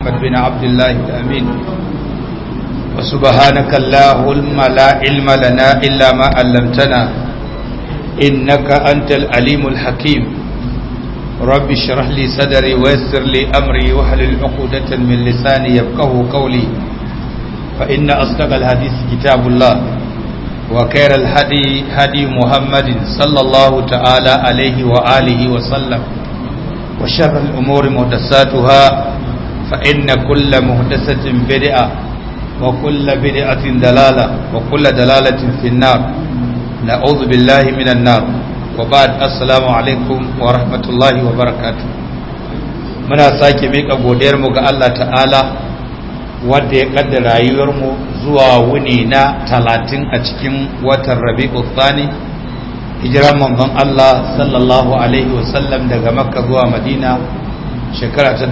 محمد بن عبد الله الأمين وسبحانك اللهم لا علم لنا إلا ما علمتنا إنك أنت العليم الحكيم رب اشرح لي صدري ويسر لي أمري واحلل عقدة من لساني يفقه قولي فإن أصدق الحديث كتاب الله وخير الهدي هدي محمد صلى الله تعالى عليه وآله وسلم وشر الأمور محدثاتها فإن كل محدثة بدعة وكل بدعة دلالة وكل دلالة في النار نعوذ بالله من النار وبعد السلام عليكم ورحمة الله وبركاته muna sake miƙa godiyarmu ga Allah ta'ala wadda ya kaddara rayuwarmu zuwa wuni na talatin a cikin watan rabi'u thani hijiran manzon Allah sallallahu alaihi wasallam daga makka zuwa madina shekara ta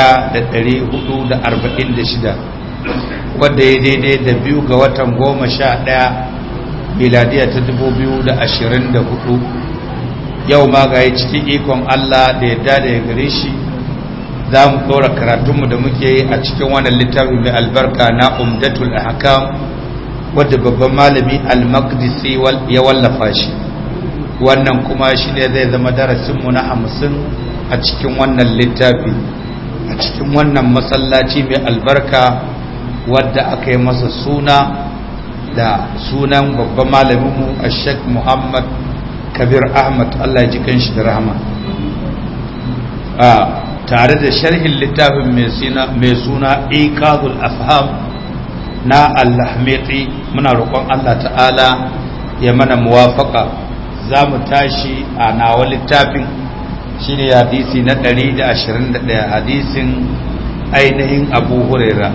1446 wadda ya daidai da biyu ga watan goma sha ɗaya miladiya ta 2024 yau ma ga yi cikin ikon Allah da yadda da ya gare shi za mu ɗora karatunmu da muke yi a cikin wannan littafi mai albarka na umdatul ahkam wadda babban malami al-maqdisi ya wallafa shi wannan kuma shi ne zai zama darasinmu na hamsin a cikin wannan littafi a cikin wannan masallaci mai albarka wadda aka yi masa suna da sunan babban malaminmu a sheikh muhammad kabir ahmad allah ji shi da rahama tare da sharhin littafin mai suna iqazul afham na allahmeti muna roƙon allah ta'ala ya mana muwafaka za mu tashi a nawa littafin shi ne hadisi na 121 hadisin ainihin abu huraira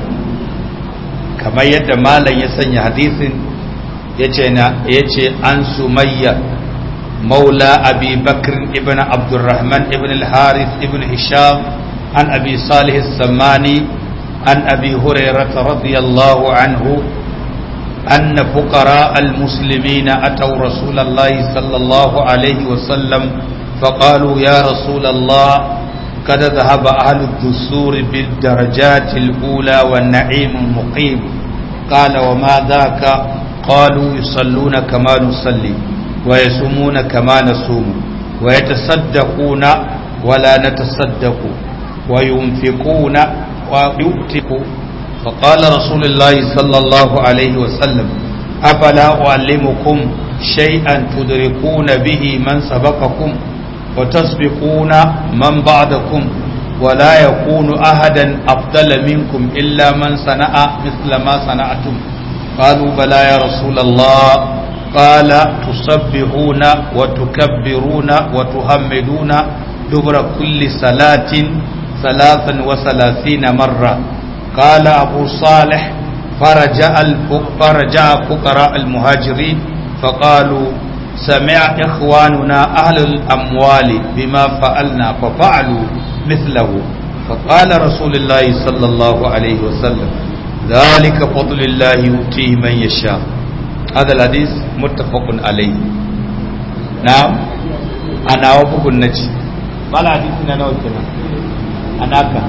kamar yadda malam ya sanya hadisin ya ce an sumayya maula abi bakr ibn abdurrahman ibn al-harith ibn hisham an abi salih samani an abi hurairata radiyallahu anhu أن فقراء المسلمين أتوا رسول الله صلى الله عليه وسلم فقالوا يا رسول الله قد ذهب أهل الدثور بالدرجات الأولى والنعيم المقيم قال وما ذاك قالوا يصلون كما نصلي ويصومون كما نصوم ويتصدقون ولا نتصدق وينفقون ويؤتقوا فقال رسول الله صلى الله عليه وسلم أفلا أعلمكم شيئا تدركون به من سبقكم وتسبقون من بعدكم ولا يكون أحدا أفضل منكم إلا من صنع مثل ما صنعتم قالوا بلى يا رسول الله قال تسبحون وتكبرون وتحمدون دبر كل صلاة ثلاثا وثلاثين مرة قال أبو صالح فرجع فرجع فقراء المهاجرين فقالوا سمع إخواننا أهل الأموال بما فعلنا ففعلوا مثله فقال رسول الله صلى الله عليه وسلم ذلك فضل الله يؤتيه من يشاء هذا الحديث متفق عليه نعم أنا وفق النجي قال حديثنا نوتنا أنا كان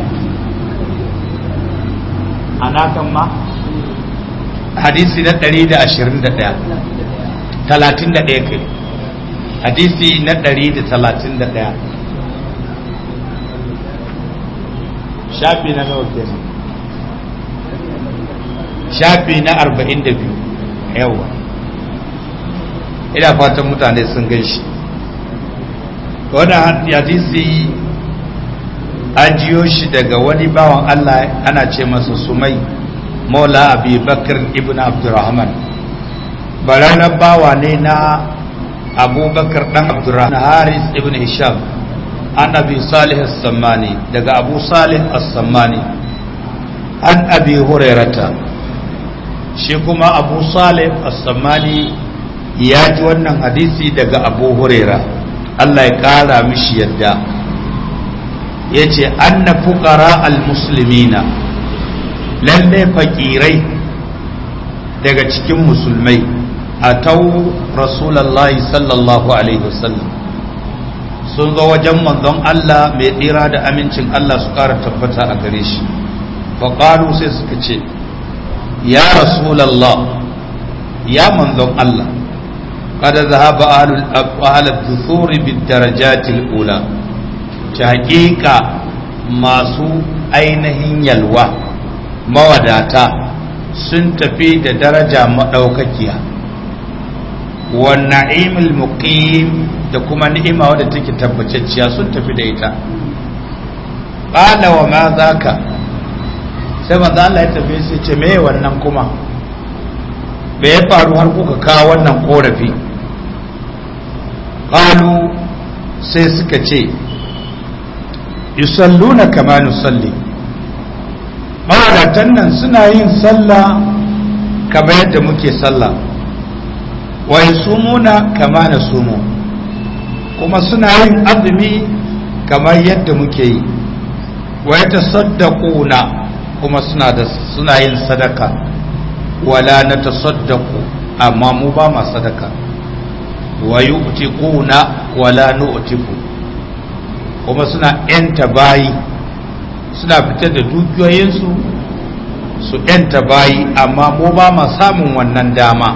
ana kan ma hadisi na 121 31 kai hadisi na 131 shafi na nawa kenan shafi na 42 yawa ina fatan mutane sun gan shi wannan hadisi an jiyo shi daga wani bawan Allah ana ce masa sumai maula abi bakar ibn abdurrahman baranar bawa ne na abubakar dan abdurrahman haris ibn hisham an abi salih as-sammani daga abu salih as-sammani an abi hurairata shi kuma abu salih as-sammani ya ji wannan hadisi daga abu huraira Allah ya kara mishi yadda ya ce anna fuqara al-muslimina lalle fakirai daga cikin musulmai a tau rasulallahi sallallahu alaihi wasallam sun zo wajen manzon Allah mai tsira da amincin Allah su ƙara tabbata a gare shi faƙalu sai suka ce ya rasulallah ya manzon Allah kada zahaba ahlul dusuri bid darajatil ula ta haƙiƙa masu ainihin yalwa mawadata sun tafi da daraja maɗaukakiya wa na'imul muqim da kuma ni'ima wadda take tabbacacciya sun tafi da ita qala wa ma zaka sai manzo Allah ya tafi sai ce me wannan kuma me ya faru har kuka kawo wannan korafi qalu sai suka ce yusalluna kama nusalli mawadatan nan suna yin sallah kamar yadda muke sallah wa yasumuna kama nasumu kuma suna yin azumi kamar yadda muke yi wa yatasaddaquna kuma suna da suna yin sadaka wala natasaddaqu amma mu ba ma sadaka wa yu'tiquna wala nu'tiqu kuma suna yanta bayi suna fitar da dukiyoyinsu su yanta bayi amma mu ba ma samun wannan dama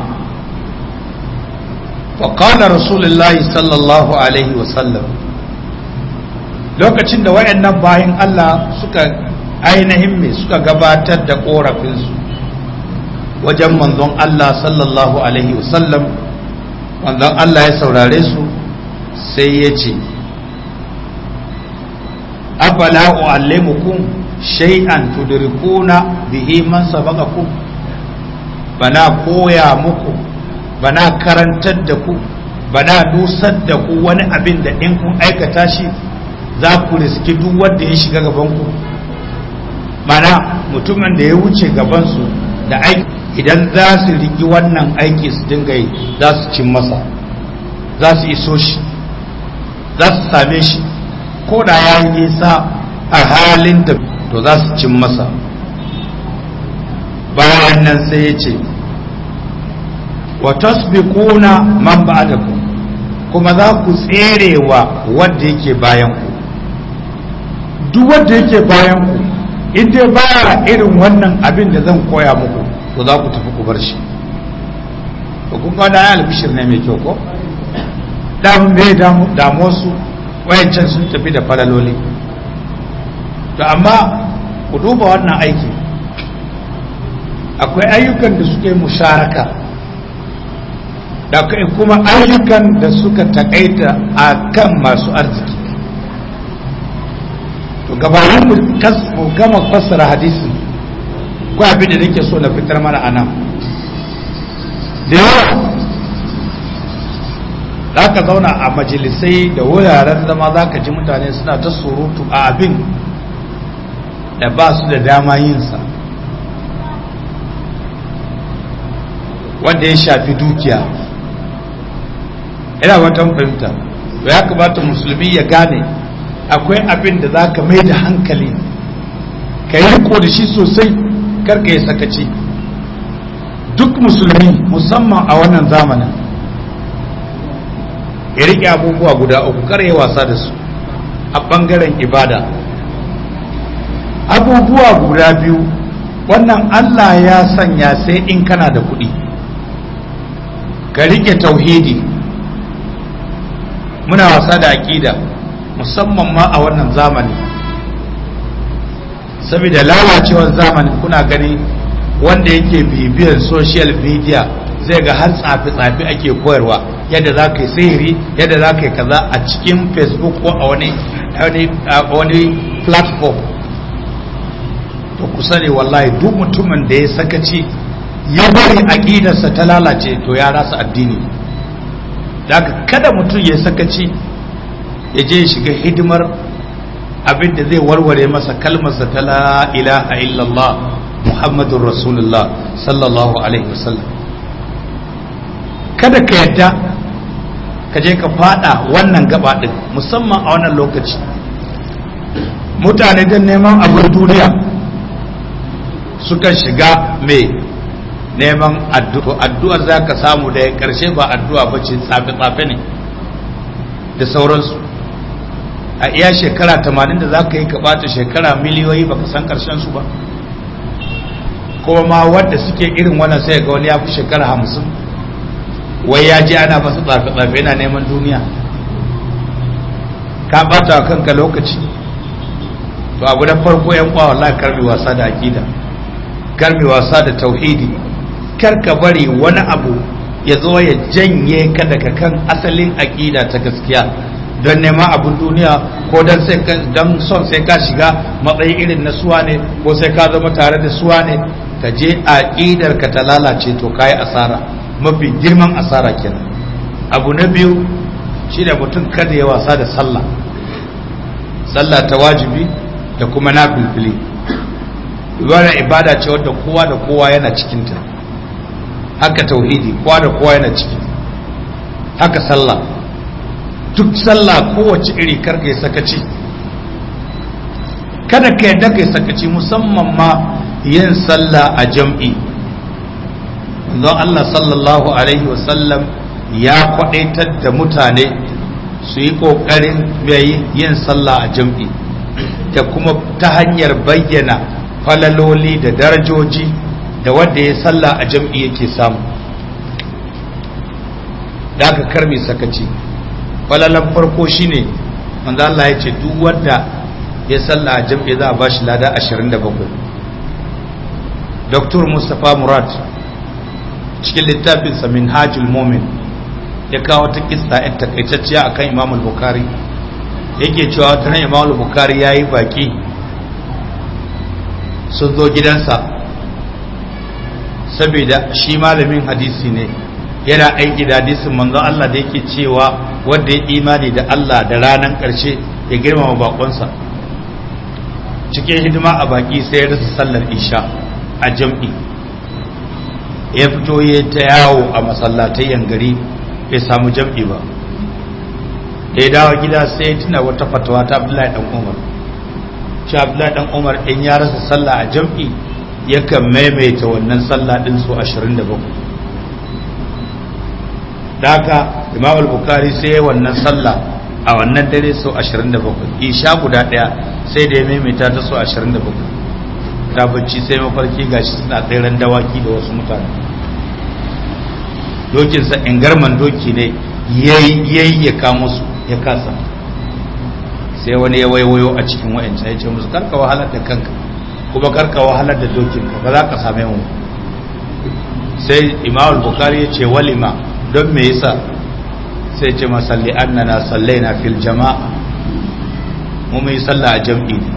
faƙalar rasulullahi sallallahu alaihi wasallam lokacin da wayannan bayan Allah suka ainihin me suka gabatar da ƙorafinsu wajen manzon Allah sallallahu alaihi wasallam manzon Allah ya saurare su sai ya ce afala u'allimukum shay'an tudrikuna bihi man sabaqakum bana koya muku bana karantar da ku bana dusar da ku wani abin da in kun aikata shi za ku riski duk wanda ya shiga gaban ku mana mutumin da ya wuce gaban su da aiki idan za su riki wannan aiki su dinga yi za su cin masa za su iso shi za su same shi ko da ya yi nisa a halin da to za su cin masa bayan nan sai ya ce wa tasbiquna man ba'dakum kuma za ku tserewa wanda yake bayan ku duk wanda yake bayan ku in dai baya irin wannan abin da zan koya muku to za ku tafi ku bar shi to kun ga da albishir ne mai kyau ko da mun bai damu su wayancan sun tafi da falaloli to amma ku duba wannan aiki akwai ayyukan da suke musharaka da kuma ayyukan da suka takaita a kan masu arziki to gabanin mu gama fassara hadisin ko abin da nake so na fitar mana a nan da yawa za ka zauna a majalisai da wuraren zama za ka ji mutane suna ta surutu a abin da ba su da dama yinsa wanda ya shafi dukiya ina watan fahimta ya kamata musulmi ya gane akwai abin da za ka mai da hankali ka yi riko da shi sosai karka ya sakaci duk musulmi musamman a wannan zamanin ya riƙe abubuwa guda uku kar ya wasa da su a ɓangaren ibada abubuwa guda biyu wannan Allah ya sanya sai in kana da kuɗi ka riƙe tauhidi muna wasa da aƙida musamman ma a wannan zamani saboda lalacewar zamani kuna gani wanda yake bibiyar social media zai ga har tsafi-tsafi ake koyarwa yadda za ka yi sihiri yadda za ka yi kaza a cikin facebook ko a wani wani platform to ku sani wallahi duk mutumin da ya sakaci ya bari aƙidarsa ta lalace to ya rasa addini da kada mutum ya sakaci ya je shiga hidimar abin da zai warware masa kalmarsa ta la ilaha illallah muhammadun rasulullah sallallahu alaihi wasallam kada ka yadda ka je ka fada wannan gaba din musamman a wannan lokaci mutane don neman abin duniya suka shiga mai neman addu'ar za ka samu da ya karshe ba addu'a ba ce tsafe-tsafe ne da sauransu a iya shekara tamanin da za ka yi ka ɓata shekara miliyoyi baka san karshen su ba kuma ma wadda suke irin wannan sai ga wani ya fi shekara hamsin wai ya ji ana masa tsafe-tsafe yana neman duniya ka bata wa kanka lokaci to abu na farko yan kwa wallahi karbi wasa da aqida karbi wasa da tauhidi kar ka bari wani abu ya zo ya janye ka daga kan asalin aqida ta gaskiya don neman abun duniya ko don sai don son sai ka shiga matsayi irin na suwa ne ko sai ka zama tare da suwa ne ka je aqidar ka ta lalace to kai asara mafi girman asara kenan abu na biyu shi da mutum kada ya wasa da sallah sallah ta wajibi da kuma na filfili wannan ibada ce wadda kowa da kowa yana cikinta haka tauhidi kowa da kowa yana ciki haka sallah duk sallah kowace iri karka ya sakaci kada ka yadda ka yi sakaci musamman ma yin sallah a jam'i don Allah sallallahu alaihi wasallam ya kwadaitar da mutane su yi ƙoƙarin yin sallah a jam'i da kuma ta hanyar bayyana falaloli da darajoji da wanda ya sallah a jam'i yake samu da aka karme sakaci falalan farko shine manzo Allah ya ce duk wanda ya sallah a jam'i za a ba shi lada 27 Dr. Mustapha Murad cikin littafinsa Minhajul Mumin ya kawo ta kissa yan takaitacciya akan Imam al-Bukhari yake cewa ta nan Imam al-Bukhari yayi baki sun zo gidansa saboda shi malamin hadisi ne yana aiki da hadisin manzon Allah da yake cewa wanda ya imani da Allah da ranar ƙarshe ya girmama bakonsa cikin hidima a baki sai ya rasa sallar isha a jam'i ya fito ya ta yawo a masallatai gari bai samu jam'i ba da ya dawo gida sai ya tuna wata fatawa ta abdullahi dan umar shi abdullahi dan umar in ya rasa sallah a jam'i yakan maimaita wannan sallah din su 27 da haka imam al-bukhari sai wannan sallah a wannan dare su 27 isha guda daya sai da ya maimaita ta su 27 ta bacci sai mafarki gashi suna tseren dawaki da wasu mutane dokinsa ingarman doki ne yayi ya kamo su ya kasa sai wani ya waiwayo a cikin wa'ancan ya ce musu karka wahalar da kanka kuma karka wahalar da dokinka ba za ka same mu sai imam bukari ya ce walima don me yasa sai ce masalli annana sallaina fil jama'a mu mai sallah a jam'i ne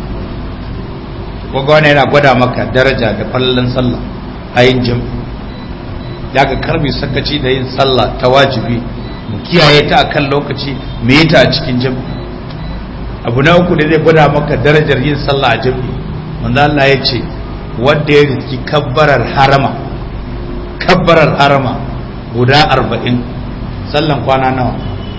koga wani yana gwada maka daraja da fallon sallah a yin jam'i da ka karbi sakaci da yin sallah ta wajibi mu kiyaye ta akan lokaci mu yi ta a cikin jam'i abu na uku da zai gwada maka darajar yin sallah a jam'i manzo Allah ya ce wanda ya riski kabbarar harama kabbarar harama guda arba'in sallan kwana nawa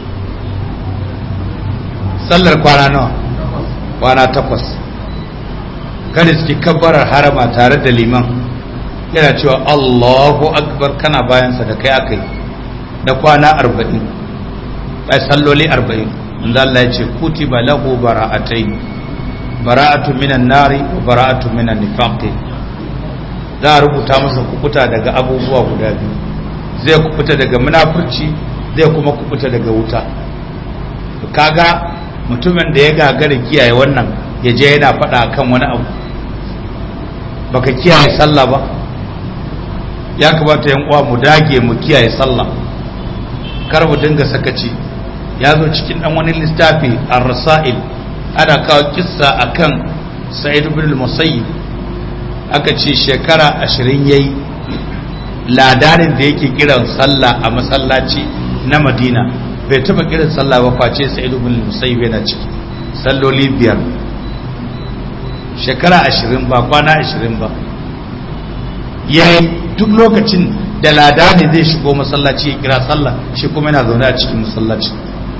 sallar kwana nawa kwana takwas kada suke kabbarar harama tare da liman yana cewa Allahu akbar kana bayansa da kai aka yi da kwana arba'in ai salloli arba'in inda Allah ya ce kutiba lahu bara'atai bara'atu minan nari wa bara'atu minan nifaqi za a rubuta masa kukuta daga abubuwa guda biyu zai kubuta daga munafurci zai kuma kubuta daga wuta kaga mutumin da ya gagara kiyaye wannan ya je yana faɗa kan wani abu baka kiyaye sallah ba ya kamata yan uwa mu dage mu kiyaye sallah kar mu dinga sakaci ya zo cikin dan wani littafi ar-rasail ana kawo kissa akan sa'id ibn al-musayyib aka ce shekara 20 yayi ladarin da yake kiran sallah a masallaci na madina bai taba kiran sallah ba face sa'id ibn al-musayyib yana ciki salloli biyar shekara ashirin ba kwana ashirin ba yayi duk lokacin da lada ne zai shigo masallaci ya kira sallah shi kuma yana zaune a cikin masallaci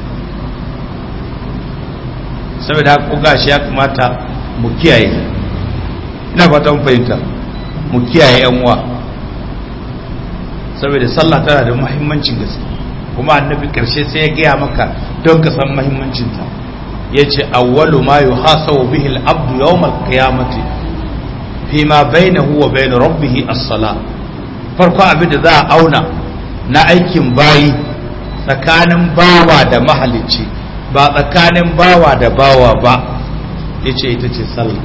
saboda haka kuga shi ya kamata mu kiyaye ina fata mun fahimta mu kiyaye yan uwa saboda sallah tana da muhimmancin gaske kuma annabi karshe sai ya gaya maka don ka san muhimmancinta ya ce awwalu ma yuhasabu bihi al-abdu yawm al-qiyamati fi ma bainahu wa bain rabbih as-sala farko abin da za a auna na aikin bayi tsakanin bawa da mahalicci ba tsakanin bawa da bawa ba yace ita ce sallah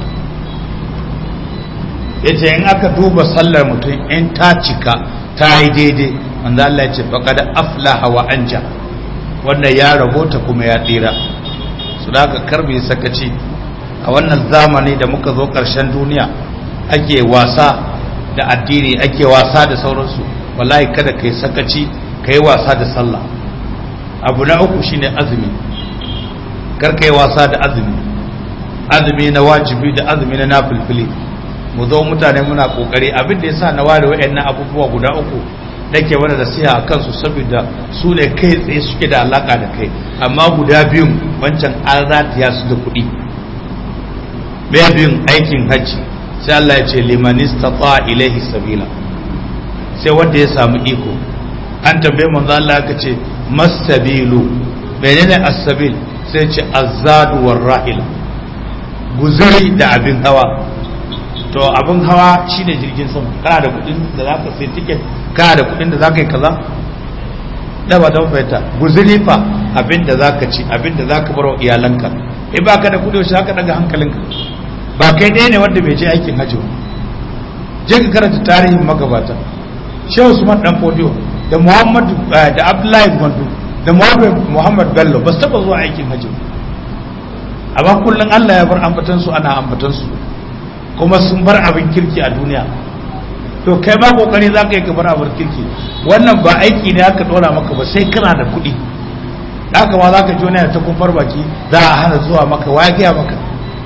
yace in aka duba sallar mutum in ta cika ta yi daidai manzo Allah ya ce faqad aflaha wa anja wanda ya rabota kuma ya tsira su da aka karbe sakaci a wannan zamani da muka zo ƙarshen duniya ake wasa da addini ake wasa da sauransu wallahi kada kai sakaci kai wasa da sallah abu na uku shine azumi kar kai wasa da azumi azumi na wajibi da azumi na nafilfili mu zo mutane muna kokari abin da yasa na ware wayannan abubuwa guda uku nake wani da siya a kansu saboda su ne kai tsaye suke da alaka da kai amma guda biyun wancan an ratiya su da kuɗi mai biyun aikin hajji sai Allah ya ce limanista ta ilaihi sabila sai wanda ya samu iko an tambaye manzo Allah ka ce masabilu menene as-sabil sai ce azadu war rahila guzuri da abin hawa to abin hawa shine jirgin sama kana da kudin da zaka sai ticket kana da kudin da zaka yi kaza da ba don fahimta guzuri fa abin da zaka ci abin da zaka bar wa iyalanka in ba ka da kudi shi zaka daga hankalinka ba kai ɗaya ne wanda bai je aikin hajji ba je ka karanta tarihin magabata shehu usman dan fodiyo da muhammad da abdullahi gwandu da muhammad bello ba su taba zuwa aikin hajji amma kullum allah ya bar ambatansu ana ambatansu kuma sun bar abin kirki a duniya to kai ma kokari za ka yi ka bar abin kirki wannan ba aiki ne aka dora maka ba sai kana da kuɗi haka ma za ka ji wani ta kumfar baki za a hana zuwa maka wa gaya maka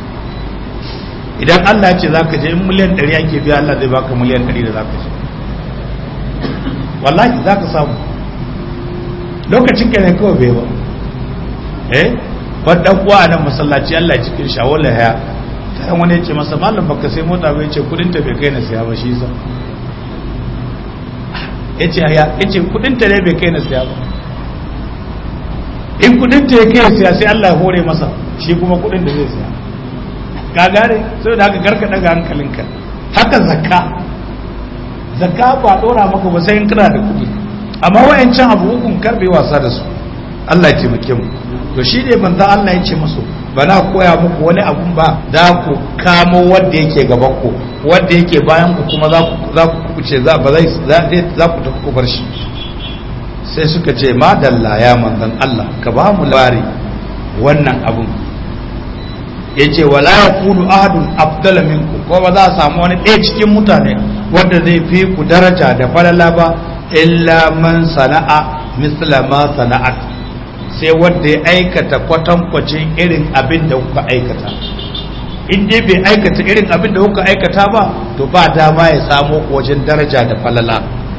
idan Allah ya ce za ka je in miliyan ɗari ake biya Allah zai baka miliyan ɗari da za ka je wallahi za ka samu lokacin ka ne kawai bai ba eh wadda kuwa a nan masallaci Allah ya cikin shawala haya ta wani ya ce masa malam baka sai mota bai ce kudin ta bai kai na siya ba shi sa ya ce ya ce kudin ta ne bai kai na siya ba in kudin ta ya kai siya sai Allah ya hore masa shi kuma kudin da zai siya ka gane sai da haka karka daga hankalinka haka zakka zakka ba dora maka ba sai in kana da kudi amma wayancan abu hukun karbe wasa da su Allah ya taimake mu to shi ne manzo Allah ya ce musu ba na koya muku wani abun ba za ku kamo wanda yake gaban ku wanda yake bayan ku kuma za ku za ku kuce za ba zai za ku tafi ku bar shi sai suka ce madalla ya manzon Allah ka ba mu labari wannan abun yace wala yakunu ahadun afdala minku ko ba za a samu wani ɗaya cikin mutane wanda zai fi ku daraja da falala ba illa man sana'a misla ma sana'at sai wanda ya aikata kwatankwacin irin abin da kuka aikata in dai bai aikata irin abin da kuka aikata ba to ba dama ya samo wajen daraja da falala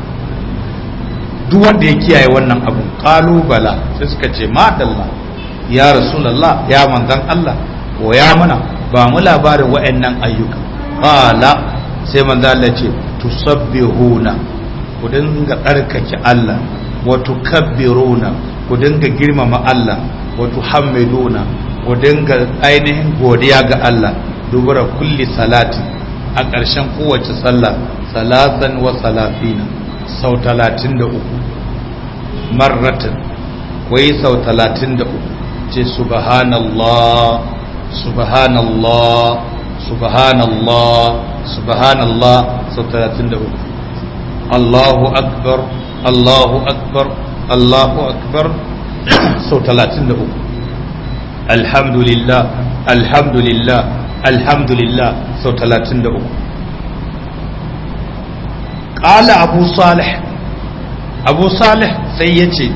duk wanda ya kiyaye wannan abun kalubala sai suka ce madalla ya rasulallah ya manzan Allah ko ya mana ba mu labarin wa'annan ayyuka qala sai manzan Allah ce tusabbihuna ku dinga tsarkake Allah wa tukabbiruna ku dinga girmama Allah wa tuhammiduna ku dinga ainihin godiya ga Allah dubura kulli salati a ƙarshen kowace sallah salatan wa salafina sau talatin da uku marratan wai sau talatin da uku ce subhanallah subhanallah subhanallah subhanallah sau talatin da uku Allahu akbar Allahu akbar Allahu akbar sau talatin da uku alhamdulillah alhamdulillah alhamdulillah sau talatin da uku ƙala abu salih abu salih sai ya ce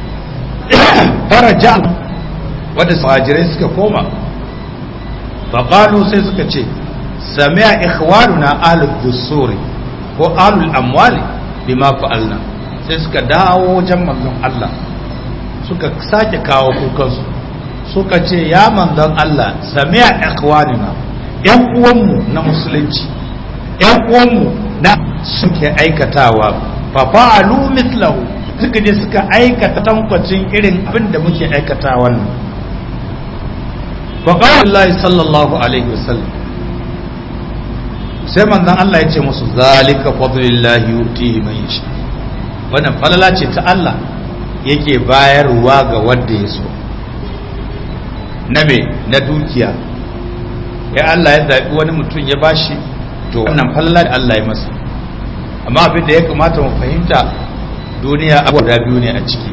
faraja wadda sahajirai suka koma faƙalu sai suka ce sami'a ikhwanuna ahlul dusuri ko ahlul amwali bima fa'alna sai suka dawo wajen manzon Allah suka sake kawo kukansu suka ce ya manzon Allah sami'a ikhwanuna yan uwanmu na musulunci yan uwanmu na suke aikatawa fa fa'alu mithlahu suka je suka aikata tankwacin irin abin da muke aikata wannan fa qala Allah sallallahu alaihi wasallam sai manzon Allah ya ce musu zalika fadlillahi yutihi man yasha wannan falala ce ta Allah yake bayarwa ga wanda ya so na me na dukiya ya Allah ya zaɓi wani mutum ya bashi to wannan falala da Allah ya masa amma abin da ya kamata mu fahimta duniya abu da biyu ne a ciki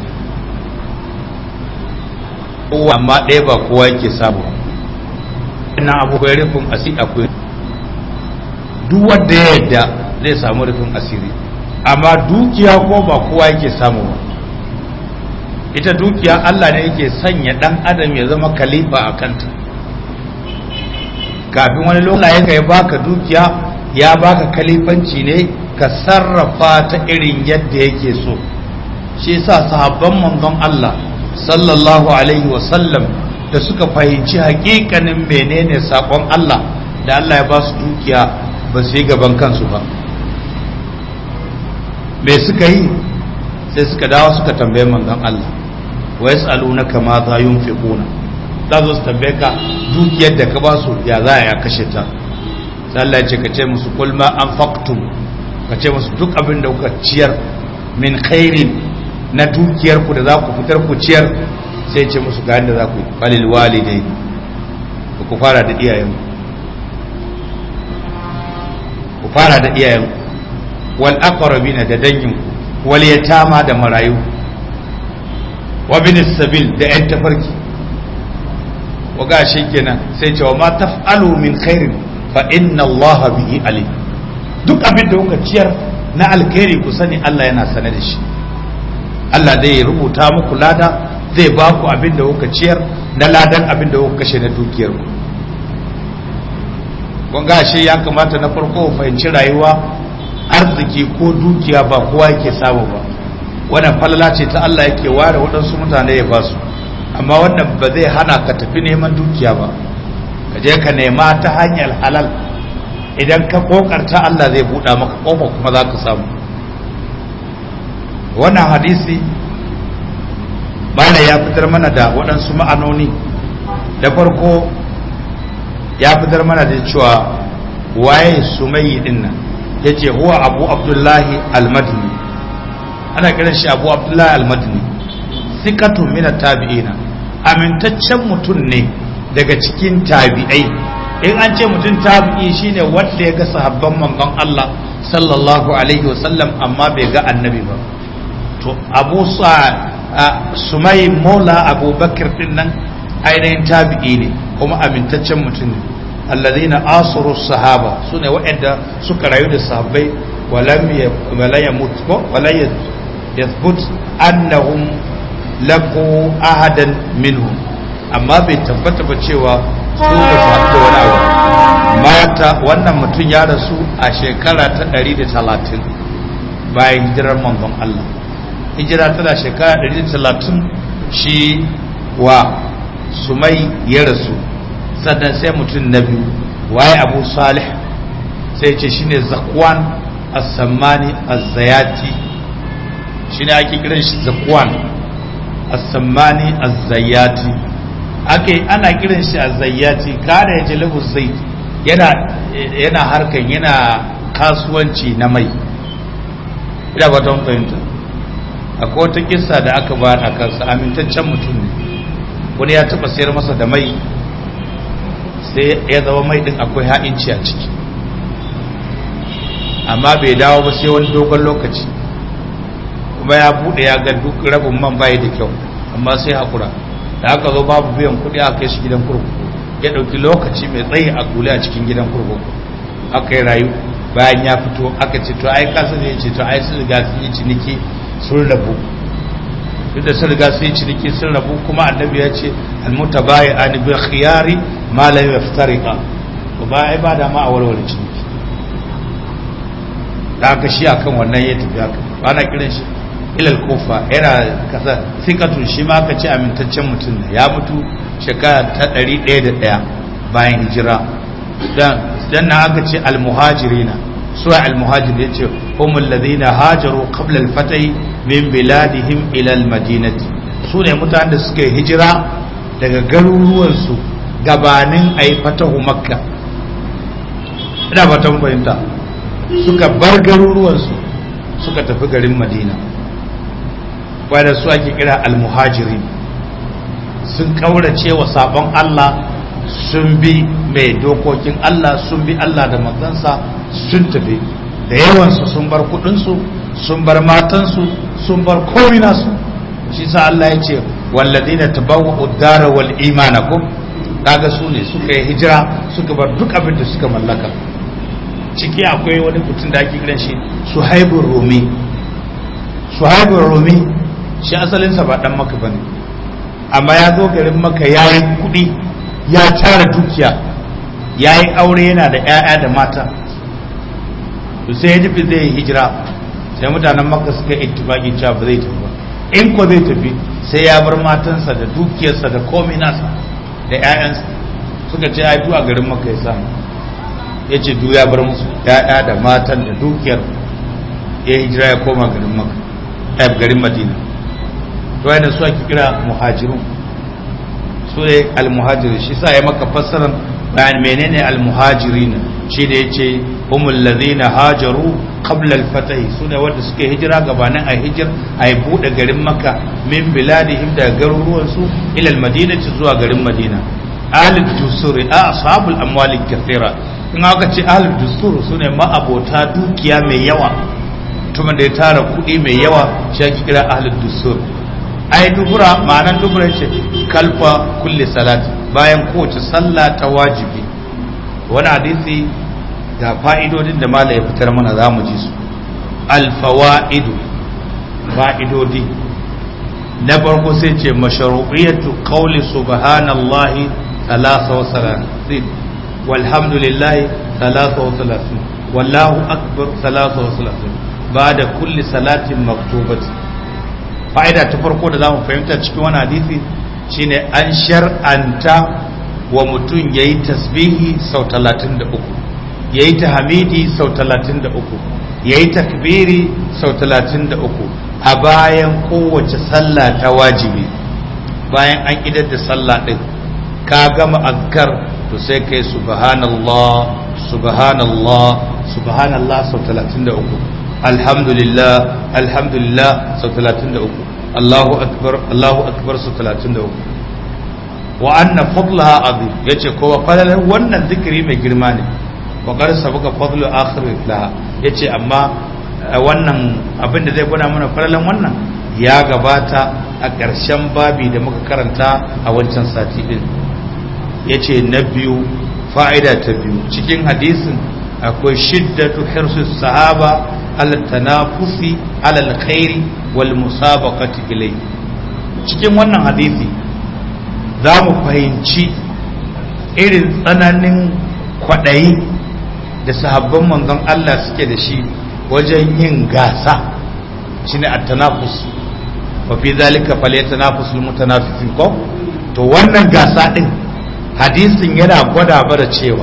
kowa amma ɗaya ba kowa yake samu ina abu bai rufin asiri akwai duk wanda ya yadda zai samu rufin asiri amma dukiya ko ba kowa yake samu ba ita dukiya Allah ne yake sanya dan adam ya zama kalifa a kanta kafin wani lokaci ya baka dukiya ya baka kalifanci ne ka sarrafa ta irin yadda yake so shi yasa sahabban manzon Allah sallallahu alaihi wasallam da suka fahimci hakikanin menene sakon Allah da Allah ya ba su dukiya ba su yi gaban kansu ba me suka yi sai suka dawo suka tambaye manzon Allah wa yas'alunaka ma za yunfiquna za su tambaye ka dukiyar da ka ba su ya za ya kashe ta sai Allah ya ce ka ce musu kul ma anfaqtum ka ce musu duk abin da kuka ciyar min khairin na dukiyar ku da za ku fitar ku ciyar sai ce musu ga yadda za ku yi falil walidai ku fara da iyayen ku fara da iyayen wal aqrabina da dangin ku wal yatama da marayu wa bin sabil da yan tafarki wa ga shi kenan sai ce wa ma taf'alu min khairin fa inna Allah bihi alim duk abin da kuka ciyar na alkhairi ku sani Allah yana sane da shi Allah zai rubuta muku lada zai ba ku abin da kuka ciyar na ladan abin da kuka kashe na dukiyar ku kun ga shi ya kamata na farko fahimci rayuwa arziki ko dukiya ba kowa yake samu ba wannan falala ce ta Allah yake ware waɗansu mutane ya ba su amma wannan ba zai hana ka tafi neman dukiya ba ka je ka nema ta hanyar halal idan ka kokarta Allah zai buɗa maka ƙofa kuma za ka samu wannan hadisi mana ya fitar mana da waɗansu ma'anoni da farko ya fitar mana da cewa waye sumayi din nan ya ce huwa abu abdullahi almadini ana kiran shi abu abdullahi almadini sikatun mina tabi'ina amintaccen mutum ne daga cikin tabi'ai in an ce mutum tabi'i shine wanda ya ga sahabban manzon Allah sallallahu alaihi wasallam amma bai ga annabi ba to abu sa sumai mola abubakar din nan ainihin tabi'i ne kuma amintaccen mutum ne alladhina asuru sahaba sune waɗanda suka rayu da sahabbai walam wala yamut ko wala yathbut annahum laqu ahadan minhum amma bai tabbata ba cewa su ba su haɗu da wani abu mata wannan mutum ya rasu a shekara ta 130 bayan hijirar manzon Allah hijira tana shekara 130 shi wa sumai ya rasu sannan sai mutum na biyu waye abu salih sai ce shine zakwan as-sammani az-zayati shine ake kiran shi zakwan as-sammani az-zayati ake ana kiran shi az-zayati kana ya jalibu zait yana yana harkan yana kasuwanci na mai ina ba ta fahimta akwai wata kissa da aka ba a kansa amintaccen mutum ne wani ya taba sayar masa da mai sai ya zama mai din akwai ha'inci a ciki amma bai dawo ba sai wani dogon lokaci kuma ya bude ya ga duk rabin man bayi da kyau amma sai hakura da aka zo babu biyan kuɗi aka kai shi gidan kurkuku ya ɗauki lokaci mai tsayi a kule a cikin gidan kurkuku aka yi rayu bayan ya fito aka ce to ai kasa ne ce to ai sun riga sun yi ciniki sun rabu duk da sun riga sun yi ciniki sun rabu kuma annabi ya ce almutabayi an bi khiyari ma la yaftariqa to ba ai ba da ma a warware ciniki da aka shi akan wannan ya tafi haka ba na kiran shi ilal kofa yana kasa sikatun shi ma aka ce amintaccen mutum ne ya mutu shekara ta ɗari ɗaya da ɗaya bayan hijira dan na aka ce almuhajirina suwa almuhajir ya ce humul ladina hajaru qabla al-fatih min biladihim ila al-madinati su ne mutanen da suka yi hijira daga garuruwansu gabanin a yi fatahu makka ina fatan fahimta suka bar garuruwansu suka tafi garin madina wadda su ake kira almuhajirin sun kaurace wa sabon Allah sun bi mai dokokin Allah sun bi Allah da manzansa sun tafi da yawansu sun bar kudinsu sun bar matansu sun bar komai nasu shi sa Allah ya ce walladina tabawwa'u dara wal imana ko kaga su ne suka yi hijira suka bar duk abin da suka mallaka ciki akwai wani mutum da ake kiran shi Suhaibur Rumi Suhaibur Rumi shi asalinsa ba dan maka bane amma ya zo garin maka ya yi kuɗi ya tara dukiya ya yi aure yana da 'ya'ya da mata to sai ya tafi zai yi hijira sai mutanen maka suka yi ittifaqi cewa ba zai tafi ba in ko zai tafi sai ya bar matansa da dukiyarsa da komai nasa da 'ya'yansa suka ce ai a garin maka ya samu ya ce du ya bar musu 'ya'ya da matan da dukiyar ya hijira ya koma garin maka garin madina to yana su ake kira muhajirun su ne almuhajirin shi sa ya maka fassarar bayan menene almuhajirin shi da yace humul ladina hajaru qabla al-fatah su ne wanda suke hijira gabanin a hijir a bude garin makka min biladihim da garuruwan su ila al-madinati zuwa garin madina ahlul dusuri a ashabul amwali kathira in aka ce ahlul dusur su ne ma'abota dukiya mai yawa mutumin da ya tara kuɗi mai yawa shi ake kira ahlul dusur ai dubura ma'anan dubura ce kalfa kulli salati bayan kowace sallah ta wajibi wani hadisi ga fa'idodin da mala ya fitar mana za mu ji su alfawa'idu fa'idodi na farko sai ce masharu'iyatu qawli subhanallahi thalatha wa salatin walhamdulillahi thalatha wa salatin wallahu akbar thalatha wa salatin ba'da kulli salatin maktubati fa'ida ta farko da za mu fahimta cikin wani hadisi shine an shar'anta wa mutum ya yi tasbihi sau talatin da uku ya yi tahamidi sau talatin da uku ya yi takbiri sau talatin da uku a bayan kowace sallah ta wajibi bayan an idar da sallah ɗin ka gama azkar to sai kai subhanallah subhanallah subhanallah sau talatin da uku alhamdulillah alhamdulillah sau talatin da uku Allahu akbar Allahu akbar sau talatin da uku wa anna fadlaha azim yace kowa falalar wannan zikiri mai girma ne wa qad sabaqa fadlu akhir laha yace amma wannan abin da zai gwada mana falalan wannan ya gabata a ƙarshen babi da muka karanta a wancan sati din yace na biyu fa'ida ta biyu cikin hadisin akwai shiddatu hirsu sahaba ala tanafusi ala alkhairi wal musabaqati ilay cikin wannan hadisi za mu fahimci irin tsananin kwaɗayi da sahabban manzon Allah suke da shi wajen yin gasa shine at-tanafus wa fi zalika falyatanafusul mutanafisin ko to wannan gasa din hadisin yana gwada bara cewa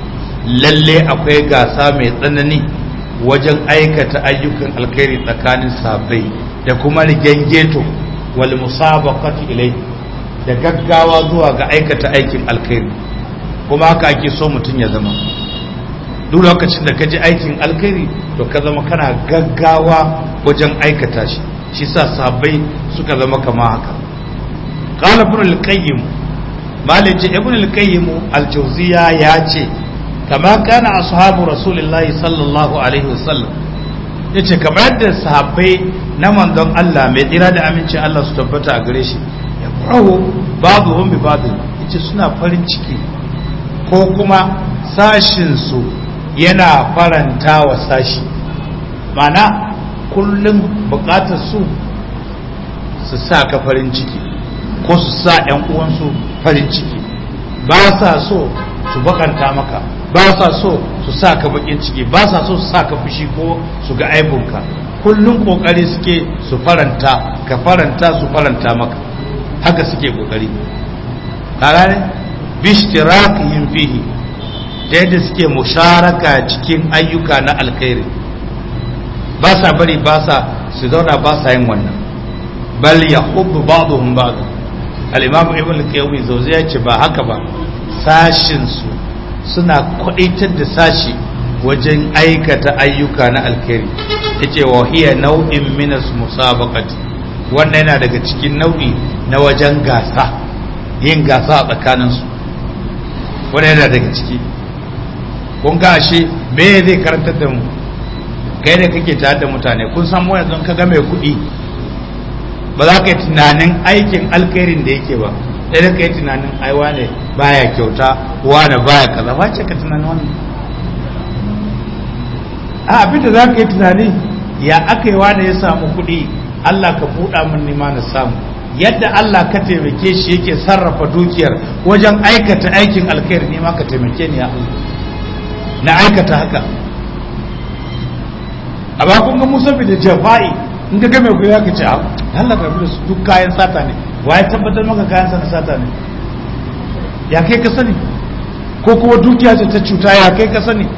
lalle akwai gasa mai tsanani wajen aikata ayyukan alkhairi tsakanin sabai da kuma rigengeto wal musabaqati ilai da gaggawa zuwa ga aikata aikin alkhairi kuma haka ake so mutum ya zama duk lokacin da ka ji aikin alkhairi to ka zama kana gaggawa wajen aikata shi shi sa sabai suka zama kama haka qala ibn al-qayyim malaji ibn al-qayyim al-jawziya ya ce kama kana ashabu rasulullahi sallallahu alaihi wasallam yace kamar yadda sahabbai na manzon Allah mai tsira da amincin Allah su tabbata a gare shi ya farahu babu hum bi babu yace suna farin ciki ko kuma sashin su yana faranta wa sashi mana kullum bukatar su su sa ka farin ciki ko su sa ɗan uwansu farin ciki ba sa so su bakanta maka ba sa so su sa ka bakin ciki ba sa so su sa ka fushi ko su ga aibunka kullum kokari suke su faranta ka faranta su faranta maka haka suke kokari kaga ne bishtirakihim fihi da yadda suke musharaka cikin ayyuka na alkhairi ba sa bari ba sa su zauna ba sa yin wannan bal yahubbu ba'dhum ba'd al-imam ibn al-qayyim zawzi ya ce ba haka ba sashin su suna kwadaitar da sashi wajen aikata ayyuka na alkhairi yace wa hiya nau'in minas musabaqati wannan yana daga cikin nau'i na wajen gasa yin gasa a tsakaninsu wannan yana daga ciki kun ga ashe me zai karantar da mu kai ne kake tare da mutane kun san mu yanzu ka ga mai kuɗi ba za ka yi tunanin aikin alkhairin da yake ba sai da ka yi tunanin ai wane baya kyauta wane baya kaza ba ce ka tunanin wannan a abin da za ka yi tunani ya aka yi wane ya samu kuɗi Allah ka buɗa min nima na samu yadda Allah ka taimake shi yake sarrafa dukiyar wajen aikata aikin alkhairi ne ma ka taimake ni ya Allah na aikata haka a ba kun ga musa da jafa'i in ka game ku ya ka ce a Allah ka da su duk kayan sata ne waye tabbatar maka kayan sa na sata ne ya kai ka sani ko kuma dukiya ce ta cuta ya kai ka sani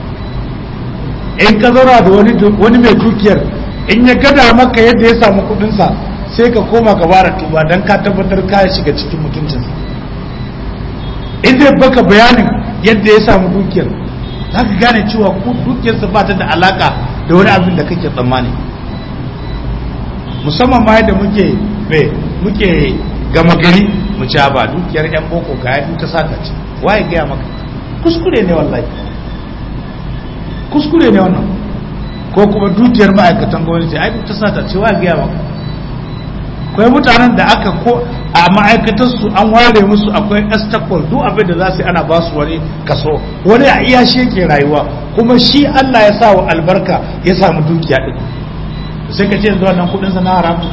in ka zauna da wani wani mai dukiyar in ya gada maka yadda ya samu kudin sa sai ka koma ka bara tuba dan ka tabbatar ka shiga cikin mutuncinsa in zai baka bayanin yadda ya samu dukiyar za ka gane cewa dukiyarsa ba ta da alaka da wani abin da kake tsammani musamman ma yadda muke me muke gama gari mu ci ba dukiyar yan boko ga yadda ta saka ce waye gaya maka kuskure ne wallahi kuskure ne wannan ko kuma dukiyar ma'aikatan gwamnati ai ta sata ce waye gaya maka akwai mutanen da aka ko a ma'aikatar su an ware musu akwai estacol duk abin da za su yi ana ba su wani kaso wani a iya shi yake rayuwa kuma shi Allah ya sa wa albarka ya samu dukiya din sai ka ce yanzu wannan kudin sa na haram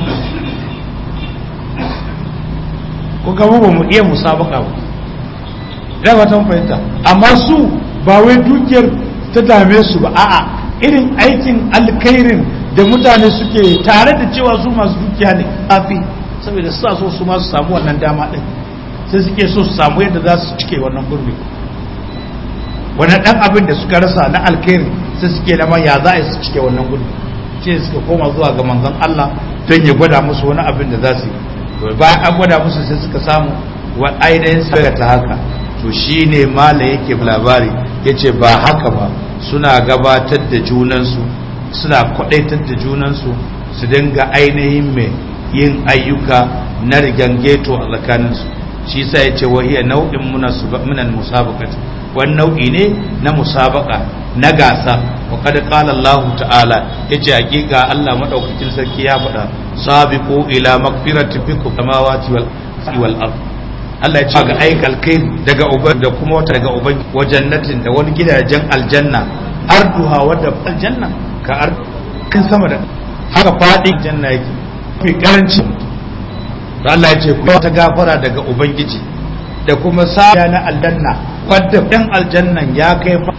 ko ga ba mu iya musabaka ba da ba ta fahimta amma su ba wai dukiyar ta dame su ba a'a irin aikin alkhairin da mutane suke tare da cewa su masu dukiya ne kafi saboda suna so su masu samu wannan dama din sai suke so su samu yadda za su cike wannan gurbi wannan dan abin da suka rasa na alkhairi sai suke lama ya za a su cike wannan gurbi ce suka koma zuwa ga manzon Allah don ya gwada musu wani abin da za su yi bayan an gwada musu sai suka samu wa ainihin saga ta haka to shine mala yake labari yace ba haka ba suna gabatar da junansu suna kwadaitar da junansu su dinga ainihin mai yin ayyuka na rigangeto a tsakaninsu shi sa ya ce wahiyar nau'in munan musabaqati wani nau'i ne na musabaka na gasa wa kada qala Allah ta'ala yace hakika Allah madaukakin sarki ya faɗa sabiqu ila magfirati bikum samawati wal wal ard Allah ya ce ga aikal kai daga uban da kuma wata daga uban wa jannatin da wani gidajen aljanna arduha wadda aljanna ka ar kan sama da haka fadin janna yake fi karanci da Allah ya ce ku ta gafara daga ubangiji da kuma saya na aljanna wadda dan aljannan ya kai fa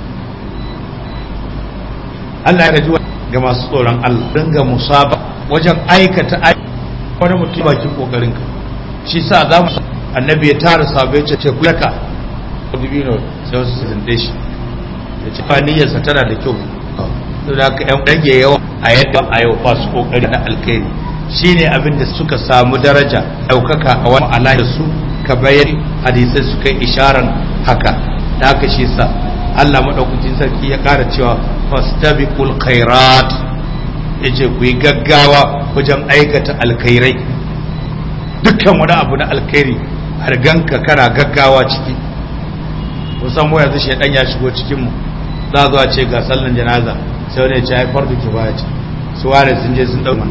Allah ya gaji ga masu tsoron Allah dinga musaba wajen aikata wani mutum bakin kokarin ka shi sa za mu annabi ya tara sabai ce ku yaka dibino sai wasu su zinde shi ya ce fa niyyarsa tana da kyau to da aka yan rage yawa a yadda a yau ba su kokari na alkhairi shine abin da suka samu daraja daukaka a wani ala da su ka bayar hadisai suka yi isharar haka da haka shi sa Allah madaukakin sarki ya kara cewa fastabiqul khairat yace ku yi gaggawa wajen aikata alkhairai dukkan wani abu na alkhairi har ganka kana gaggawa ciki kusan mu yanzu shedan ya shigo cikin mu za zuwa ce ga sallan janaza sai wani ya ce haifar da kibaya ce su ware sun je sun dauka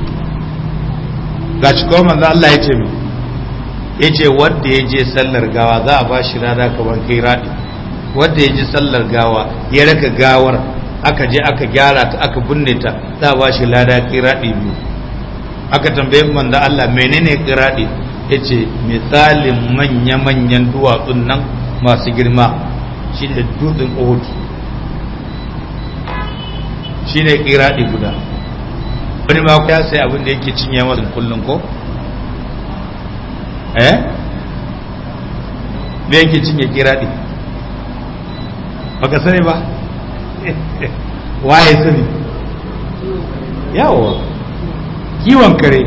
ga cikin manzo Allah ya ce mi ya ce wanda ya je sallar gawa za a ba shi rada kamar kai raɗi wanda ya je sallar gawa ya raka gawar aka je aka gyara ta aka binne ta za a ba shi lada kai raɗi biyu aka tambaye manzo Allah menene kiradi yace misalin manya-manyan duwatsun nan masu girma shine dutsen Uhud shine kiradi guda wani ma ya sai abin da yake cinye masa kullun ko eh me yake cinye kiradi baka sani ba waye sani yawa kiwon kare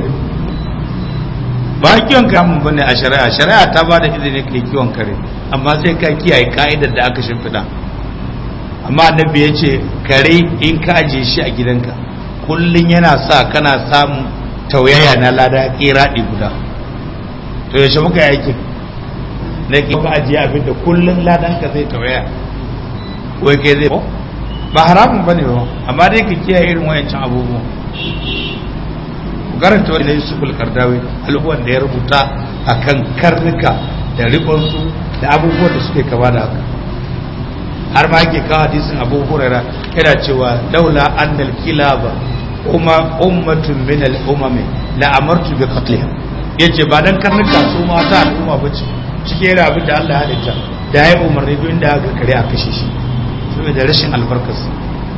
ba kiwon kamun bane a shari'a shari'a ta ba da izini kai kiwon kare amma sai ka kiyaye ka'idar da aka shimfiɗa amma annabi ya ce kare in ka ajiye shi a gidanka kullum yana sa kana samun tauyaya na lada kiraɗi guda to yaushe muka yi aikin na ki ka ajiye abin da kullum ladan ka zai tauyaya wai kai zai ba haramun bane ba amma dai ka kiyaye irin wayancan abubuwan karanta wani yusuf al-kardawi al'uwan da ya rubuta akan karnuka da rikonsu da abubuwan da suke kama da haka har ma yake kawo hadisin abu huraira yana cewa laula annal kilaba umma ummatun min al-umami la amartu bi qatliha yace ba dan karnuka su ma ta al'umma bace cike yana abin da Allah ya halitta da ya umarni duk inda aka kare a kashe shi saboda rashin albarkarsa